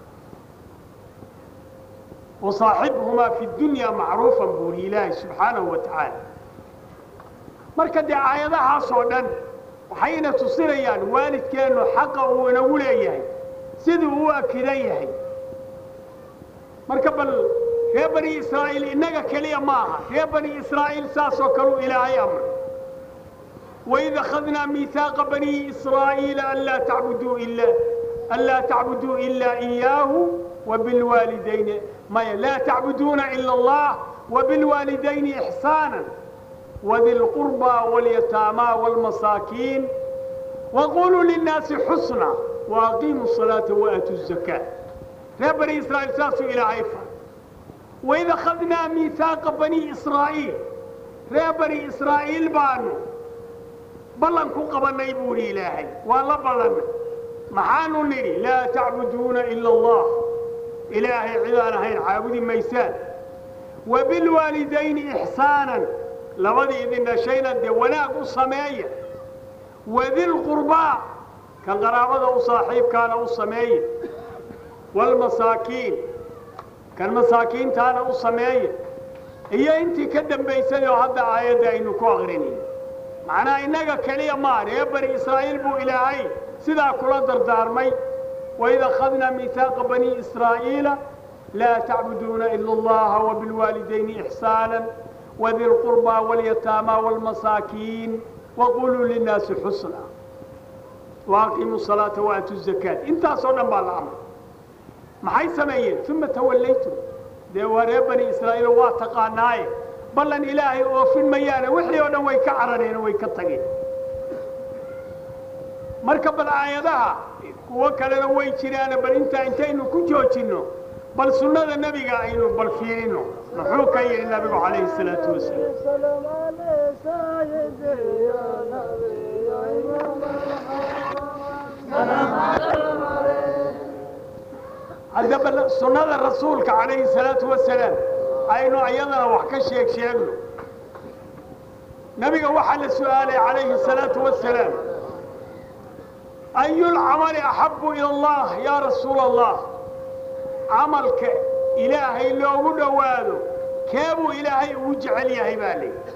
wasaaxibhumaa fi dunya macruufan buuri ilaahi subxaanahu wa tacaala marka dee aayadahaas oo dhan waxayna tusinayaan waalidkeennu xaqa uu inagu leeyahay siduu u akidan yahay marka bal reer bani israa'iil innaga keliya ma aha reer bani israa'iil saasoo kaleu ilaahay amray waid akhadnaa miihaaqa bani israa'iila anlaa tacbuduu ila anlaa tacbuduu ilaa iyaahu wabilwaalidayni maya laa tacbuduuna ila allah wabilwaalidayni ixsaana wadi lqurbى walyataamaa wاlmasaakiin waquluu linnaasi xusna waaqiimuu الصalaaةa waatuu الzakaa reer bani israa'iil saasuu ilaahay faray waid akhadnaa miihaaqa bani israa'iil reer bani israa'iil baanu ballan ku qabannay buu idhi ilaahay waa la ballannay maxaanu nidhi laa tacbuduuna ila allah ilaahay cidaan ahayn caabudi maysaan wabilwaalidayni ixsaanan labadii idin dhashayna dee wanaag u sameeya wadilqurbaa kan qaraabada u saaxiibkaana u sameeya waalmasaakiin kan masaakiintaana u sameeya iyo intii ka dambaysay oo hadda aayadda aynu ku aqrinayn macnaha innaga keliya maa reer bani israa'iil buu ilaahay sidaa kula dardaarmay waid akhadnaa miihaaqa bani israa'iila laa tacbuduuna ila allaha wabilwaalidayni ixsaana wadi lqurbaa walyataamaa waalmasaakiin waquluu linnaasi xusna waaqiimuu salaata waatuu zakaat intaasoo dhan baa la amray maxay sameeyeen uma tawallaytum dee waa reer bani israa'iil waa taqaanaaye ballan ilaahay oofin mayaane wixii oo dhan way ka carareen way ka tageen marka bal aayadaha kuwo kalena way jiraane bal intaa intaynu ku joojinno bal sunnada nebiga aynu bal fiirino muxuu ka yidhi nabigu calayhi salaatu wasalaam haddaba sunnada rasuulka calayhi salaatu wasalaam aynu iyadana wax ka sheeg sheegno nabiga waxaa la su'aalay calayhi salaatu wasalaam ayulcamali axabu ila allah yaa rasuula allah camalka ilaahay loogu dhowaado keebuu ilaahay ugu jecel yahay baa layidhi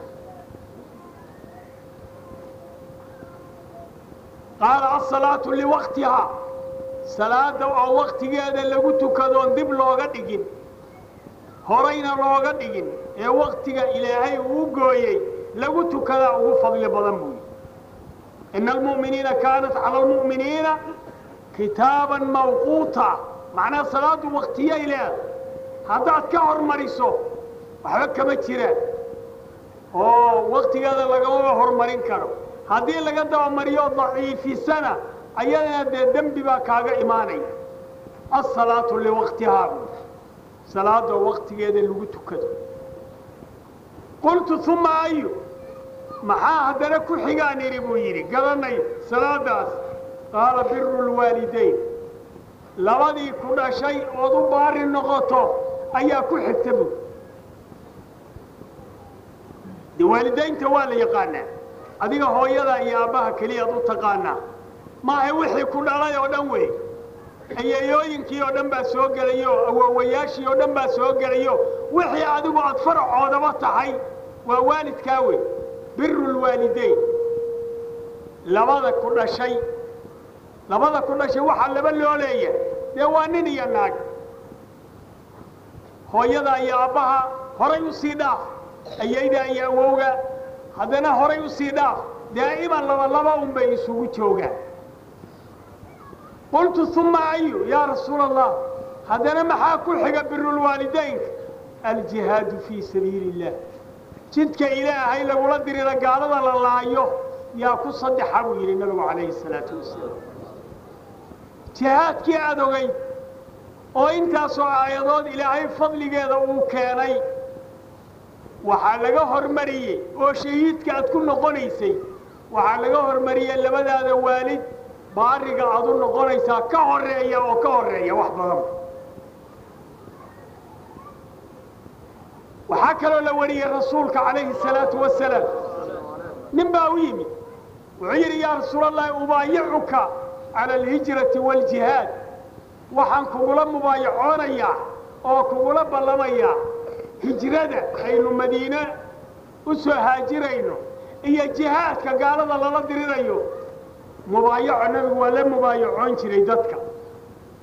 qaala asalaatu liwaqtihaa salaada oo waktigeeda lagu tukadoon dib looga dhigin horayna looga dhigin ee waktiga ilaahay uu gooyey lagu tukadaa ugu fadli badan buu yidhi ina almu'miniina kaanat cala almu'miniina kitaaban mawquuta macnaha salaaddu waktiyay leedahay haddaad ka hormariso waxba kama jiraan oo waktigeeda lagama hormarin karo haddii laga dabamariyo daciifisana ayadana dee dembi baa kaaga imaanaya asalaatu liwaqtihaa buu salaadoo waktigeeda lagu tukado qultu uma ayu maxaa haddana ku xigaan idhi buu yidhi garanay salaadaas qaala biru lwaalidayn labadii ku dhashay ood u baari noqoto ayaa ku xigta buu de waalidaynta waa la yaqaanaa adiga hooyada iyo aabbaha keliyaad u taqaanaa maaha wixii ku dhalay oo dhan wey ayeeyooyinkii oo dhan baa soo gelayo awoowayaashii oo dhan baa soo gelayo wixii adigu aad faracoodaba tahay waa waalidkaa wey biru lwaalidayn labada ku dhashay labada ku dhashay waxaa laba loo leeyahay dee waa nin iyo naag hooyada iyo aabbaha horay u sii dhaaf ayayda iyo awowga haddana horay u sii dhaaf daa'iman laba laba un bay isugu joogaan qultu uma ayu yaa rasuula allah haddana maxaa ku xiga birulwaalidaynka aljihaadu fii sabiili illah jidka ilaahay lagula dirira gaalada la laayo yaa ku saddexa buu yidhi nabigu calayhi salaatu wasalaam jihaadkii aad ogayd oo intaasoo aayadood ilaahay fadligeeda uu keenay waxaa laga hormariyey oo shahiidka aad ku noqonaysay waxaa laga hormariyey labadaada waalid baariga aad u noqonaysaa ka horeeya oo ka horeeya wax badan waxaa kaloo la wariyey rasuulka calayhi salaatu wasalaam nin baa u yimid wuxuu yidhi yaa rasuul allahi ubaayicuka cala alhijrati waaljihaad waxaan kugula mubaayacoonayaa oo kugula ballamayaa hijrada aynu madiine u soo haajirayno iyo jihaadka gaalada lala dirirayo mubaayaco nabigu waa la mubaayacoon jiray dadka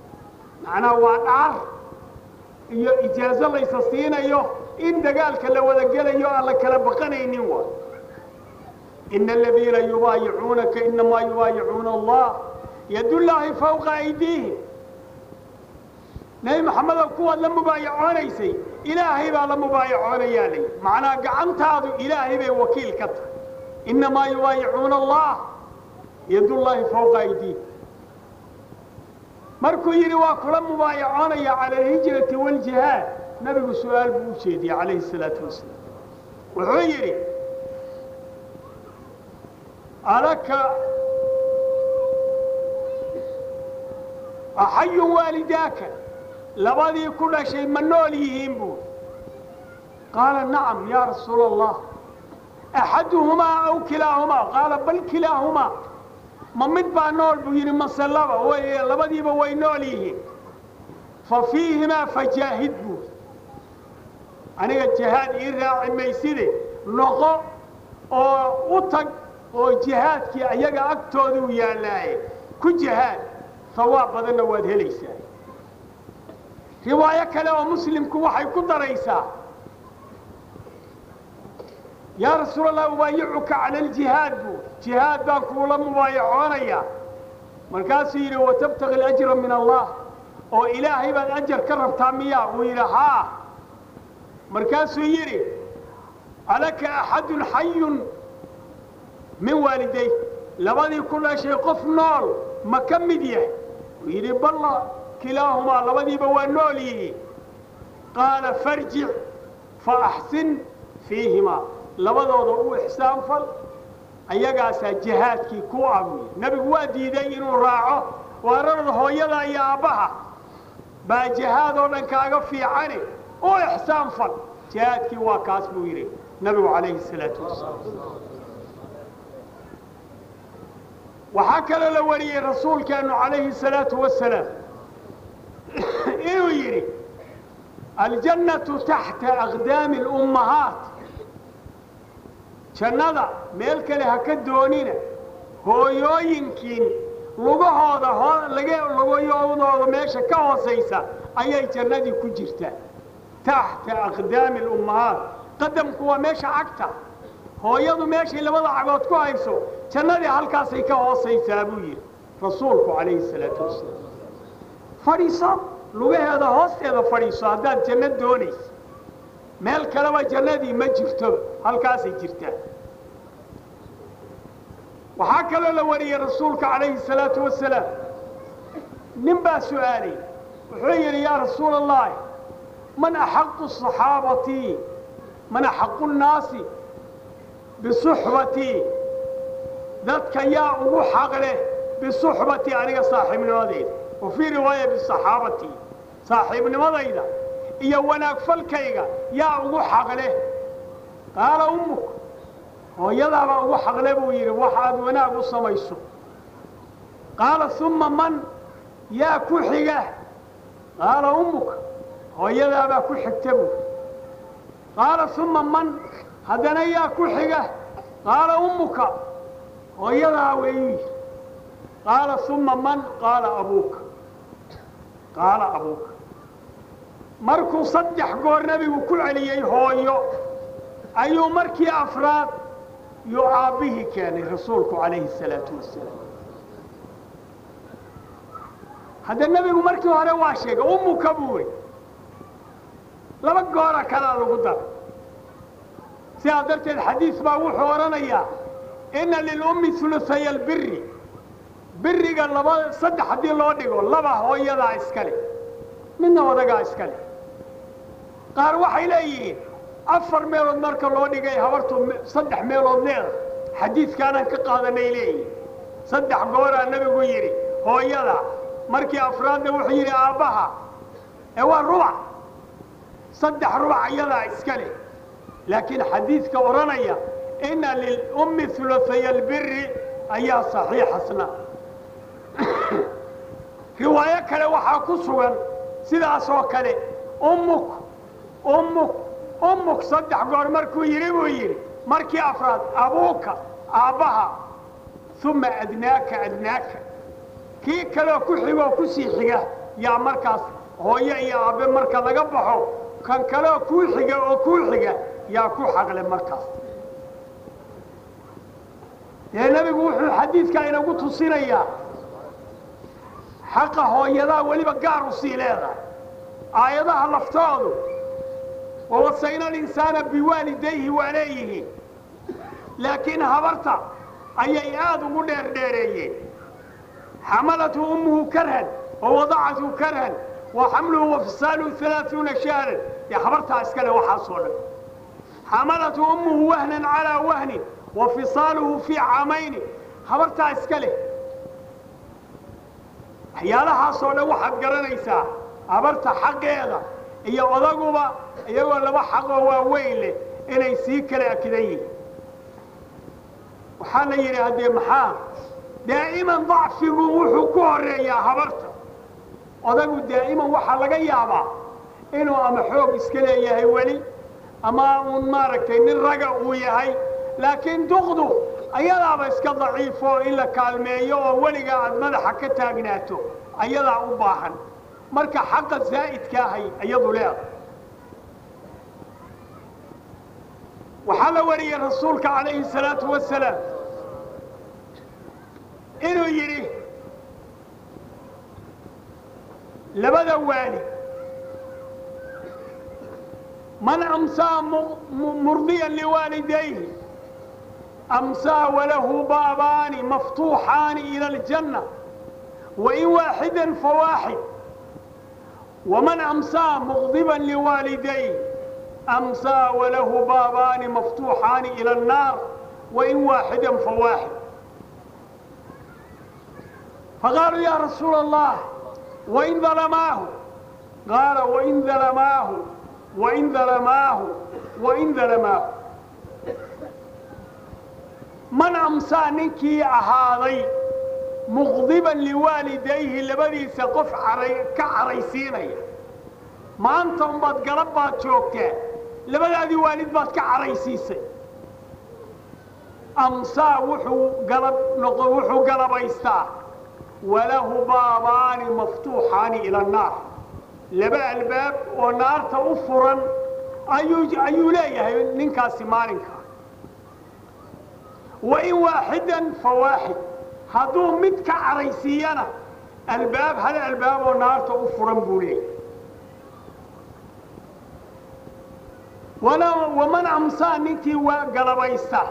macnaha waa dhaar iyo ijaazo laysa siinayo in dagaalka la wada gelayo aan la kala baqanaynin wa ina aladiina yubaayicuunaka inamaa yubaayicuuna allah yadullaahi fawqa aydiihim nebi maxamedow kuwaad la mubaayacoonaysay ilaahay baa la mubaayacoonayaa lay macnaha gacantaadu ilaahay bay wakiil ka tahay inamaa yubaayicuuna allah yadullaahi fawqa aydiihim markuu yidhi waa kula mubaayacoonaya cala alhijrati waaljihaad nabigu su-aal buu u jeediyey calayhi salaatu wasalaam wuxuu yidhi alaka axayun waalidaaka labadii ku dhashay ma nool yihiin buu qaala nacam yaa rasuula allah axaduhumaa aw kilaahumaa qaala bal kilaahumaa ma mid baa nool buu yidhi mase laba way labadiiba way nool yihiin fa fiihimaa fajaahid buu aniga jihaad ii raaci mayside noqo oo u tag oo jihaadkii ayaga agtooduu yaallaaye ku jihaad hawaab badanna waad helaysaa riwaayo kale oo muslimku waxay ku daraysaa yaa rasuul allah ubaayicuka cala aljihaad buu jihaad baan kuula mubaayacoonayaa markaasuu yidhi watabtaqi alajra min allah oo ilaahay baad ajar ka rabtaa miyaa uu yidhi haa markaasuu yidhi alaka axadun xayun min waaliday labadii ku dhashay qof nool ma ka mid yahay uu yidhi balla kilaahumaa labadiiba waa nool yihiin qaala farjic fa axsin fiihimaa labadooda u ixsaan fal ayagaasaa jihaadkii ku abuye nebigu waa diiday inuu raaco waararada hooyada iyo aabbaha baa jihaad oo dhan kaaga fiicane u ixsaan fal jihaadkii waa kaas buu yidhi nabigu calayhi salaatu wasalaam waxaa kaloo la wariyey rasuulkeennu calayhi salaatu wasalaam inuu yidhi aljannatu taxta aqdaami alummahaat jannada meel kale ha ka doonina hooyooyinkiin lugahooda lugayooodooda meesha ka hoosaysa ayay jannadii ku jirtaa taxta aqdaami alummahaat qadamku waa meesha cagta hooyadu meeshay labada cagood ku hayso jannadii halkaasay ka hoosaysaa buu yidhi rasuulku calayhi salaatu wasalaam fadhiiso lugaheeda hoosteeda fadhiiso haddaad janno doonaysa meel kaleba jannadii ma jirtoba halkaasay jirtaa waxaa kaloo la wariyey rasuulka calayhi salaatu wasalaam nin baa su'aalay wuxuu yidhi yaa rasuula allahi man axaqu saxaabatii man axaqu nnaasi bisuxbatii dadka yaa ugu xaq leh bisuxbatii aniga saaxiibnimadayda wa fii riwaaya bisaxaabatii saaxiibnimadayda iyo wanaag falkayga yaa ugu xaq leh qaala ummuk hooyadaabaa ugu xaqle buu yidhi wax aad wanaag u samayso qaala umma man yaa ku xiga qaala ummuka hooyadaabaa ku xigta buu qaala umma man haddana yaa ku xiga qaala ummuka hooyadaa weeyu yidhi qaala umma man qaala abuuka qaala abuuka markuu saddex goor nebigu ku celiyey hooyo ayuu markii afraad yuu aabbihii keenay rasuulku calayhi salaatu wasalaam hadda nebigu markii hore waa sheegay ummuka buu wey laba goora kalaa lagu daray sidaa darteed xadiis baa wuxuu odhanayaa inna lilummi uluaya albiri biriga laba saddex haddii loo dhigo laba hooyadaa iska leh midna odagaa iska leh qaar waxay leeyihiin afar meelood marka loo dhigay habartu saddex meelood leeda xadiidkaanaan ka qaadanay leeyihin saddex gooraa nebigu yidhi hooyada markii afraadna wuxuu yidhi aabbaha ee waa rubac saddex rubac iyadaa iska leh laakiin xadiidka odhanaya inna lilummi uluaya albiri ayaa saxiixasna riwaayo kale waxaa ku sugan sidaas oo kale ummuk ummuk ummuk saddex goor markuu yidhi buu yidhi markii afraad abuuka aabbaha uma adnaaka adnaaka kii kaleo ku xigoo ku sii xiga yaa markaas hooyo iyo aabbe marka laga baxo kan kaleoo kuu xiga oo kuu xiga yaa ku xaqle markaas dee nebigu wuxuu xadiidkaa inagu tusinayaa xaqa hooyadaa weliba gaar u sii leedahay aayadaha laftoodu wawasayna alinsaana biwaalidayhi waa leeyihiin laakiin habarta ayay aad ugu dheerdheereeyeen xamalathu ummuhu karhan wa wadacathu karhan wa xamluhu wa fisaaluhu alaaثuuna shahran dee habartaa iskale waxaasoo dhan xamalathu ummuhu wahnan calaa wahnin wa fisaaluhu fii caamayni habartaa iska leh waxyaalahaasoo dhan waxaad garanaysaa habarta xaqeeda iyo odaguba iyagoo laba xaqoo waaweyn leh inay sii kala akidan yihiin waxaa la yidhi haddee maxaa daa'iman dacfigu wuxuu ku horreeyaa habarta odagu daa'iman waxaa laga yaabaa inuu ama xoog iska leeyahay weli ama uun maaragtay nin raga uu yahay laakiin duqdu ayadaaba iska daciifo in la kaalmeeyo oo weligaa aad madaxa ka taagnaato ayadaa u baahan marka xaqa zaa'idka ahay iyadu leeda waxaa la wariyey rasuulka calayhi salaatu wasalaam inuu yidhi labada waali man amsaa murdiyan liwaalidayhi amsaa walahu baabaani maftuuxaani ila aljanna wain waaxidan fawaaxid waman amsaa muqdiban liwaalidayhi amsaa walahu baabaani maftuuxaani ila annaar wain waaxidan fawaaxid faqaaluu yaa rasuula allah wain dalamaahu qaala wain dalamaahu wain dalamaahu wain dalamaahu man amsaa ninkii ahaaday muqdiban liwaalidayhi labadiisa qof caray ka caraysiinaya maanta unbaad galab baad joogtaa labadaadii waalid baad ka caraysiisay amsaa wuxuu galab noqo wuxuu galabaystaa walahu baabaani maftuuxaani ila annaar laba albaab oo naarta u furan ayuu ayuu leeyahay ninkaasi maalinka wain waaxidan fa waaxid hadduu mid ka caraysiiyana albaab hal albaab oo naarta u furan buu leeyahay waman amsaa ninkii waa galabaysta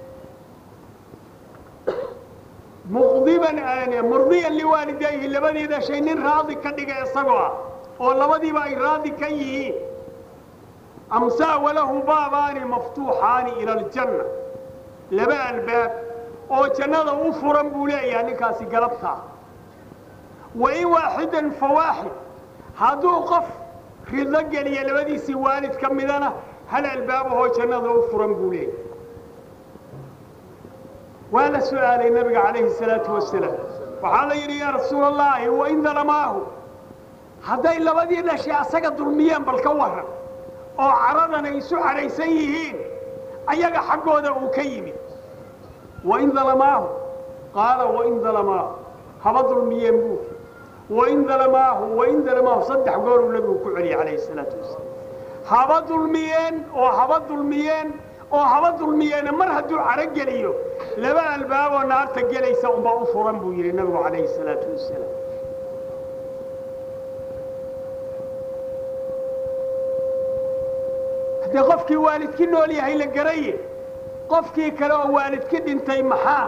muqdiban murdiyan liwaalidayhi labadii dhashay nin raadi ka dhiga isagoo ah oo labadiiba ay raadi ka yihiin amsaa walahu baabaani maftuuxaani ila aljanna laba albaab oo jannada u furan buu leeyahay ninkaasi galabtaa wain waaxidan fa waaxid hadduu qof rido geliya labadiisii waalid ka midana hal albaabahoo jannada u furan buu leeyahay waa la su'aalay nabiga calayhi salaatu wasalaam waxaa la yidhi yaa rasuula allaahi wain dalamaahu hadday labadii dhashay asaga dulmiyeen bal ka warran oo caradan ay isu cadhaysan yihiin ayaga xaggooda uu ka yimid wain dalamaahu qaala wain dalamaahu haba dulmiyeen buu wain dalamaahu wain dalamaahu saddex gooruu nabigu ku celiyey calayhi salaatu wasalaam haba dulmiyeen oo haba dulmiyeen oo haba dulmiyeena mar hadduu caro geliyo laba albaaboo naarta gelaysa unbaa u furan buu yidhi nabigu calayhi salaatu wasalaam haddee qofkii waalidki nool yahay la garaye qofkii kale oo waalidki dhintay maxaa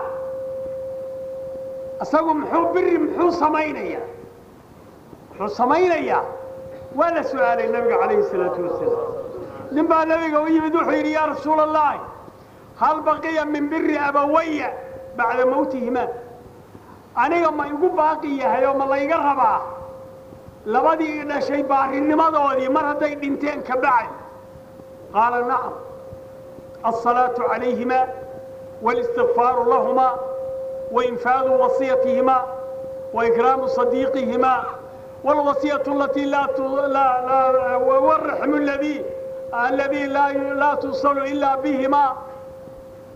isagu muxuu biri muxuu samaynayaa muxuu samaynayaa waa la su'aalay nabiga calayhi salaatu wasalaam nin baa nabiga u yimid wuxuu yidhi yaa rasuula allahi hal baqiya min biri abawaya bacda mawtihimaa aniga ma igu baaqi yahay oo ma layga rabaa labadii dhashay baarinimadoodii mar hadday dhinteen ka bacdi qaala nacam alsalaatu calayhima wاlistigfaaru lahuma wainfaadu wasiyatihima waikraamu صadiiqihima wاlwasiyatu alatii waraxmu ladii aladii laa tusalu ilaa bihima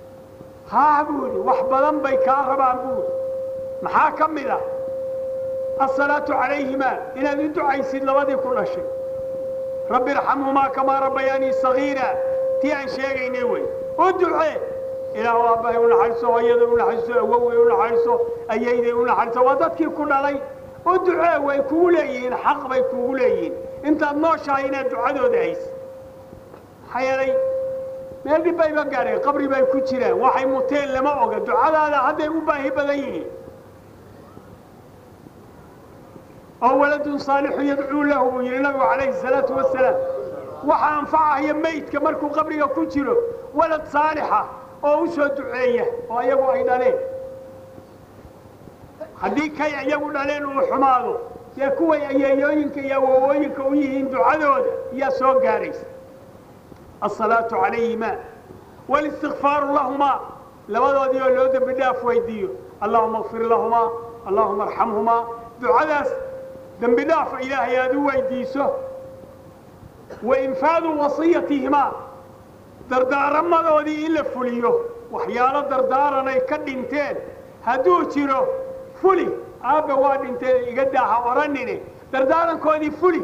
haa buu yidhi wax badan bay kaa rabaan buu yidhi maxaa ka mid a asalaatu calayhimaa inaad u ducaysid labadii ku dhashay rabbi irxamhumaa kamaa rabbayaanii sagiira tii aan sheegaynay wey u ducee ilaahu aabbahay u naxariiso hooyaday u naxariiso awoway u naxariiso ayayday u naxariiso waa dadkii ku dhalay u ducee way kugu leeyihiin xaq bay kugu leeyihiin intaad nooshahay inaad ducadooda haysid maxaa yeelay meel dhib bayba gaadheen qabri bay ku jiraan waxay muteen lama oga ducadaada hadday u baahi badan yihiin oo waladun saalixu yadcuu lahu buu yidhi nabigu calayhi salaatu wasalaam waxa anfacahaya maydka markuu qabriga ku jiro walad saalixa oo u soo duceeya oo ayagu ay dhaleen haddii kay iyagu dhaleen uu xumaado dee kuway ayeeyooyinka iyo awowooyinka u yihiin ducadooda iyaa soo gaaraysa asalaatu calayhima walistikfaaru lahumaa labadoodii oo loo dembi dhaaf weydiiyo allahuma kfir lahumaa allahuma arxamhumaa ducadaas dembi dhaafa ilaahay aad u weydiiso wa infaadu wasiyatihimaa dardaaramadoodii in la fuliyo waxyaalo dardaaranay ka dhinteen hadduu jiro fuli aabbe waa dhintee iga daaha odhanine dardaarankoodii fuli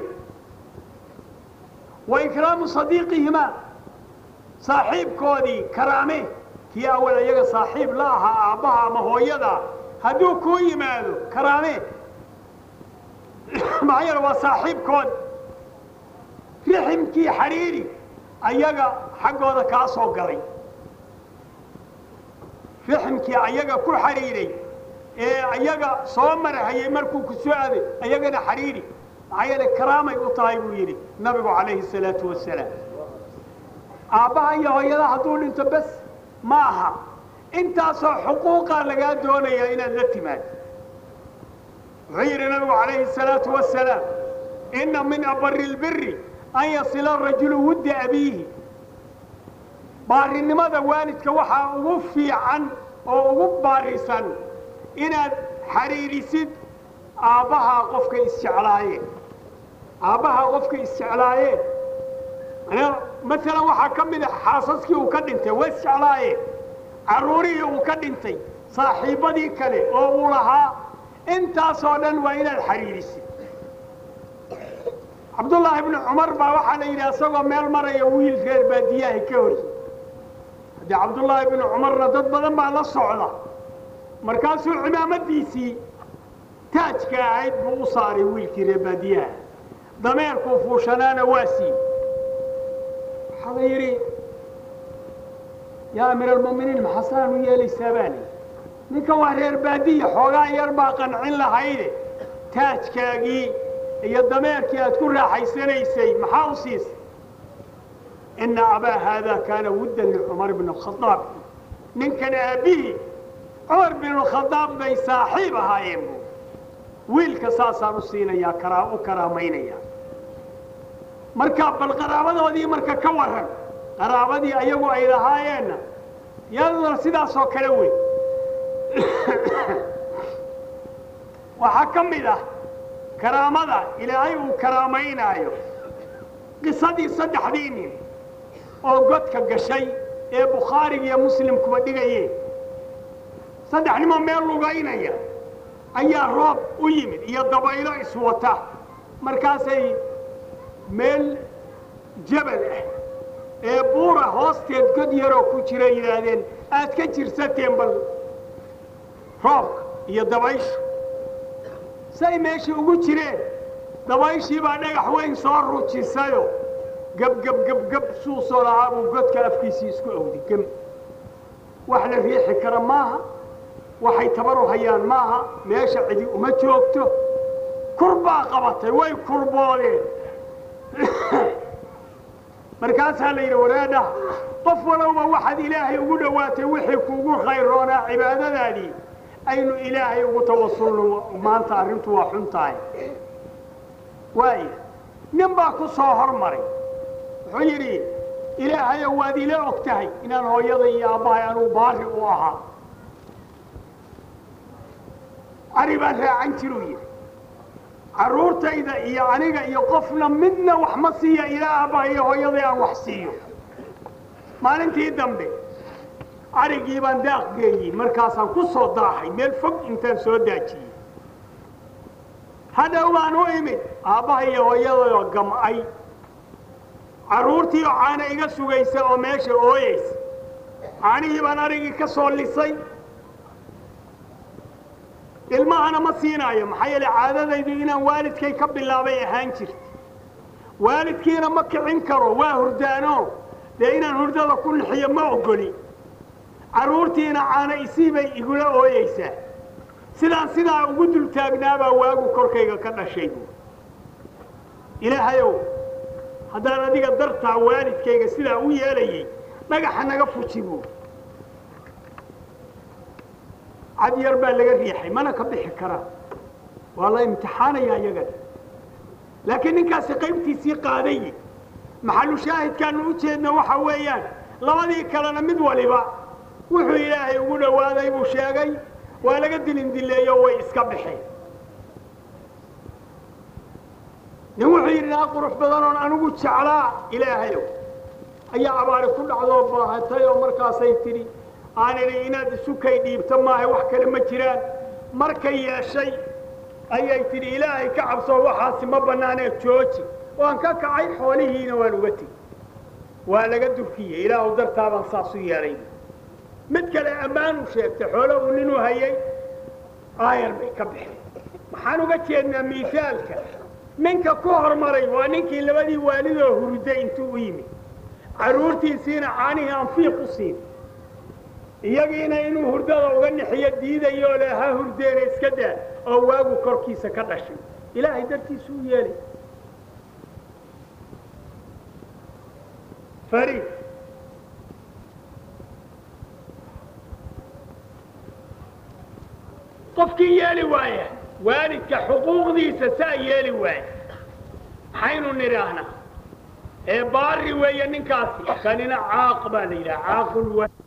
wa ikraamu sadiiqihimaa saaxiibkoodii karaame kii awal iyaga saaxiib la ahaa aabbaha ama hooyada hadduu kuu yimaado karaame maxaa yeele waa saaxiibkood riximkii xidhiiri ayaga xaggooda kaa soo galay riximkii ayaga ku xidhiiray ee ayaga soo marahayay markuu ku soo aaday ayagana xidhiiri maxaa yeele karaamay u tahay buu yidhi nabigu calayhi salaatu wasalaam aabbaha iyo hooyada hadduu dhinto bes ma aha intaasoo xuquuqaa lagaa doonayaa inaad la timaado wuxuu yidhi nabigu calayhi salaatu wasalaam inna min abari lbiri an yasila rajulu wudda abiihi baarinimada waalidka waxaa ugu fiican oo ugu baarisan inaad xidhiidhisid aabbahaa qofka isjeclaayeen aabbahaa qofka isjeclaayeen maalan waxaa ka mid a xaasaskii uu ka dhintay waa isjeclaayeen carruurihii uu ka dhintay saaxiibbadii kale oo uu lahaa intaasoo dhan waa inaad xidhiidhisid cabdullaahi ibnu cumar baa waxaa la yidhi isagoo meel maraya wiil reer baadiyaha ka hori haddii cabdullaahi ibnu cumarna dad badan baa la socda markaasuu cimaamadiisii taajka ahayd buu u saaray wiilkii reer baadiyaha dameerkuu fuushanaana waa sii waxaa la yidhi yaa amiir almu'miniin maxasaan u yeelaysaa baa lii ninka waa reer baadiya xoogaa yar baa qancin lahayde taajkaagii iyo dameerkii aad ku raaxaysanaysay maxaa u siisay ina abaa haadaa kaana wuddan licumar bn khadaab ninkan aabbihii cumar binulkhadaab bay saaxiib ahaayeen bu wiilka saasaan u siinayaa karaa u karaamaynayaa marka bal qaraabadoodii marka ka warran qaraabadii ayagu ay lahaayeenna yaduna sidaasoo kale wey waxaa ka mid ah karaamada ilaahay uu karaamaynaayo qisadii saddexdii nin oo godka gashay ee bukhaariga iyo muslimkuba dhigayeen saddex nimoo meel lugaynaya ayaa roob u yimid iyo dabaylo iswata markaasay meel jabal ah ee buura hoosteed god yaroo ku jira yidhaahdeen aad ka jirsateen bal roobka iyo dabaysha say meeshii ugu jireen dabayshii baa dhagax weyn soo rujisayo gebgebgebgeb suusoo lahaa buu godka afkiisii isku awdi gem wax la riixi kara maaha waxay tabaru hayaan maaha meesha cidi uma joogto kurbaa qabatay way kurboodeen markaasaa la yidhi wareedhaha qof walowba waxaad ilaahay ugu dhowaatay wixii kuugu khayroonaa cibaadadaadii aynu ilaahay ugu tawasulno maanta arrintu waa xun tahay waaya nin baa ku soo hormaray wuxuu yidhi ilaahayow waad ila og tahay inaan hooyada iyo aabbahay anugu baari u ahaa ari baan raacan jiruu yidhi carruurtayda iyo aniga iyo qofna midna wax ma siiya ilaa aabbaha iyo hooyaday aan wax siiyo maalintii dambe arigii baan daaq geeyey markaasaan ku soo daahay meel fog intaan soo daajiyey hadhow baan u imid aabbaha iyo hooyadayoo gam'ay carruurtii oo caana iga sugaysa oo meesha ooyaysa caanihii baan arigii ka soo lisay ilmahana ma siinaayo maxaa yeele caadadaydu inaan waalidkay ka bilaabay ahaan jirta waalidkiina ma kicin karo waa hurdaano dee inaan hurdada ku nixiyo ma ogoli carruurtiina caana isii bay igula ooyeysaa sidaan sidaa ugu dul taagnaabaa waagu korkayga ka dhashay buu ilaahayow haddaan adiga dartaa waalidkayga sidaa u yeelayay dhagaxa naga fuji buu cad yar baa laga riixay mana ka bixi karaa waa la imtixaanayaa iyagana laakiin ninkaasi qaybtiisii qaaday maxalu shaahidkaanu u jeedna waxa weeyaan labadii kalena mid waliba wuxuu ilaahay ugu dhowaaday buu sheegay waa laga dilindilleeyo way iska baxeen nin wuxuu yidhi naa qurux badanoon anigu jeclaa ilaahayow ayaa abaari ku dhacdoo baahatay oo markaasay tidhi aan idhi inaad isukay dhiibto maaha wax kale ma jiraan markay yeeshay ayay tidhi ilaahay ka cabsoo waxaasi ma bannaanee jooji waan ka kacay xoolihiina waan uga tegi waa laga durkiyey ilaahu dartaabaan saas u yeelay mid kale ammaanuu sheegtay xoolo uu ninuu hayay aayar bay ka baxeen maxaan uga jeednaa miisaalka ninka ku hormaray waa ninkii labadii waalidoo hurday intuu u yimid carruurtiisiina caanihii aan fiiq u siin iyagiina inuu hurdada uga nixiyo diidayoo le ha hurdeena iska daa oo waagu korkiisa ka dhashay ilaahay dartiisu u yeelay fariid qofkii yeeli waaya waalidka xuquuqdiisa saa yeeli waaya maxaynu nidhaahnaa ee baari weeye ninkaasi kanina caaq baa la yidhaha caaqul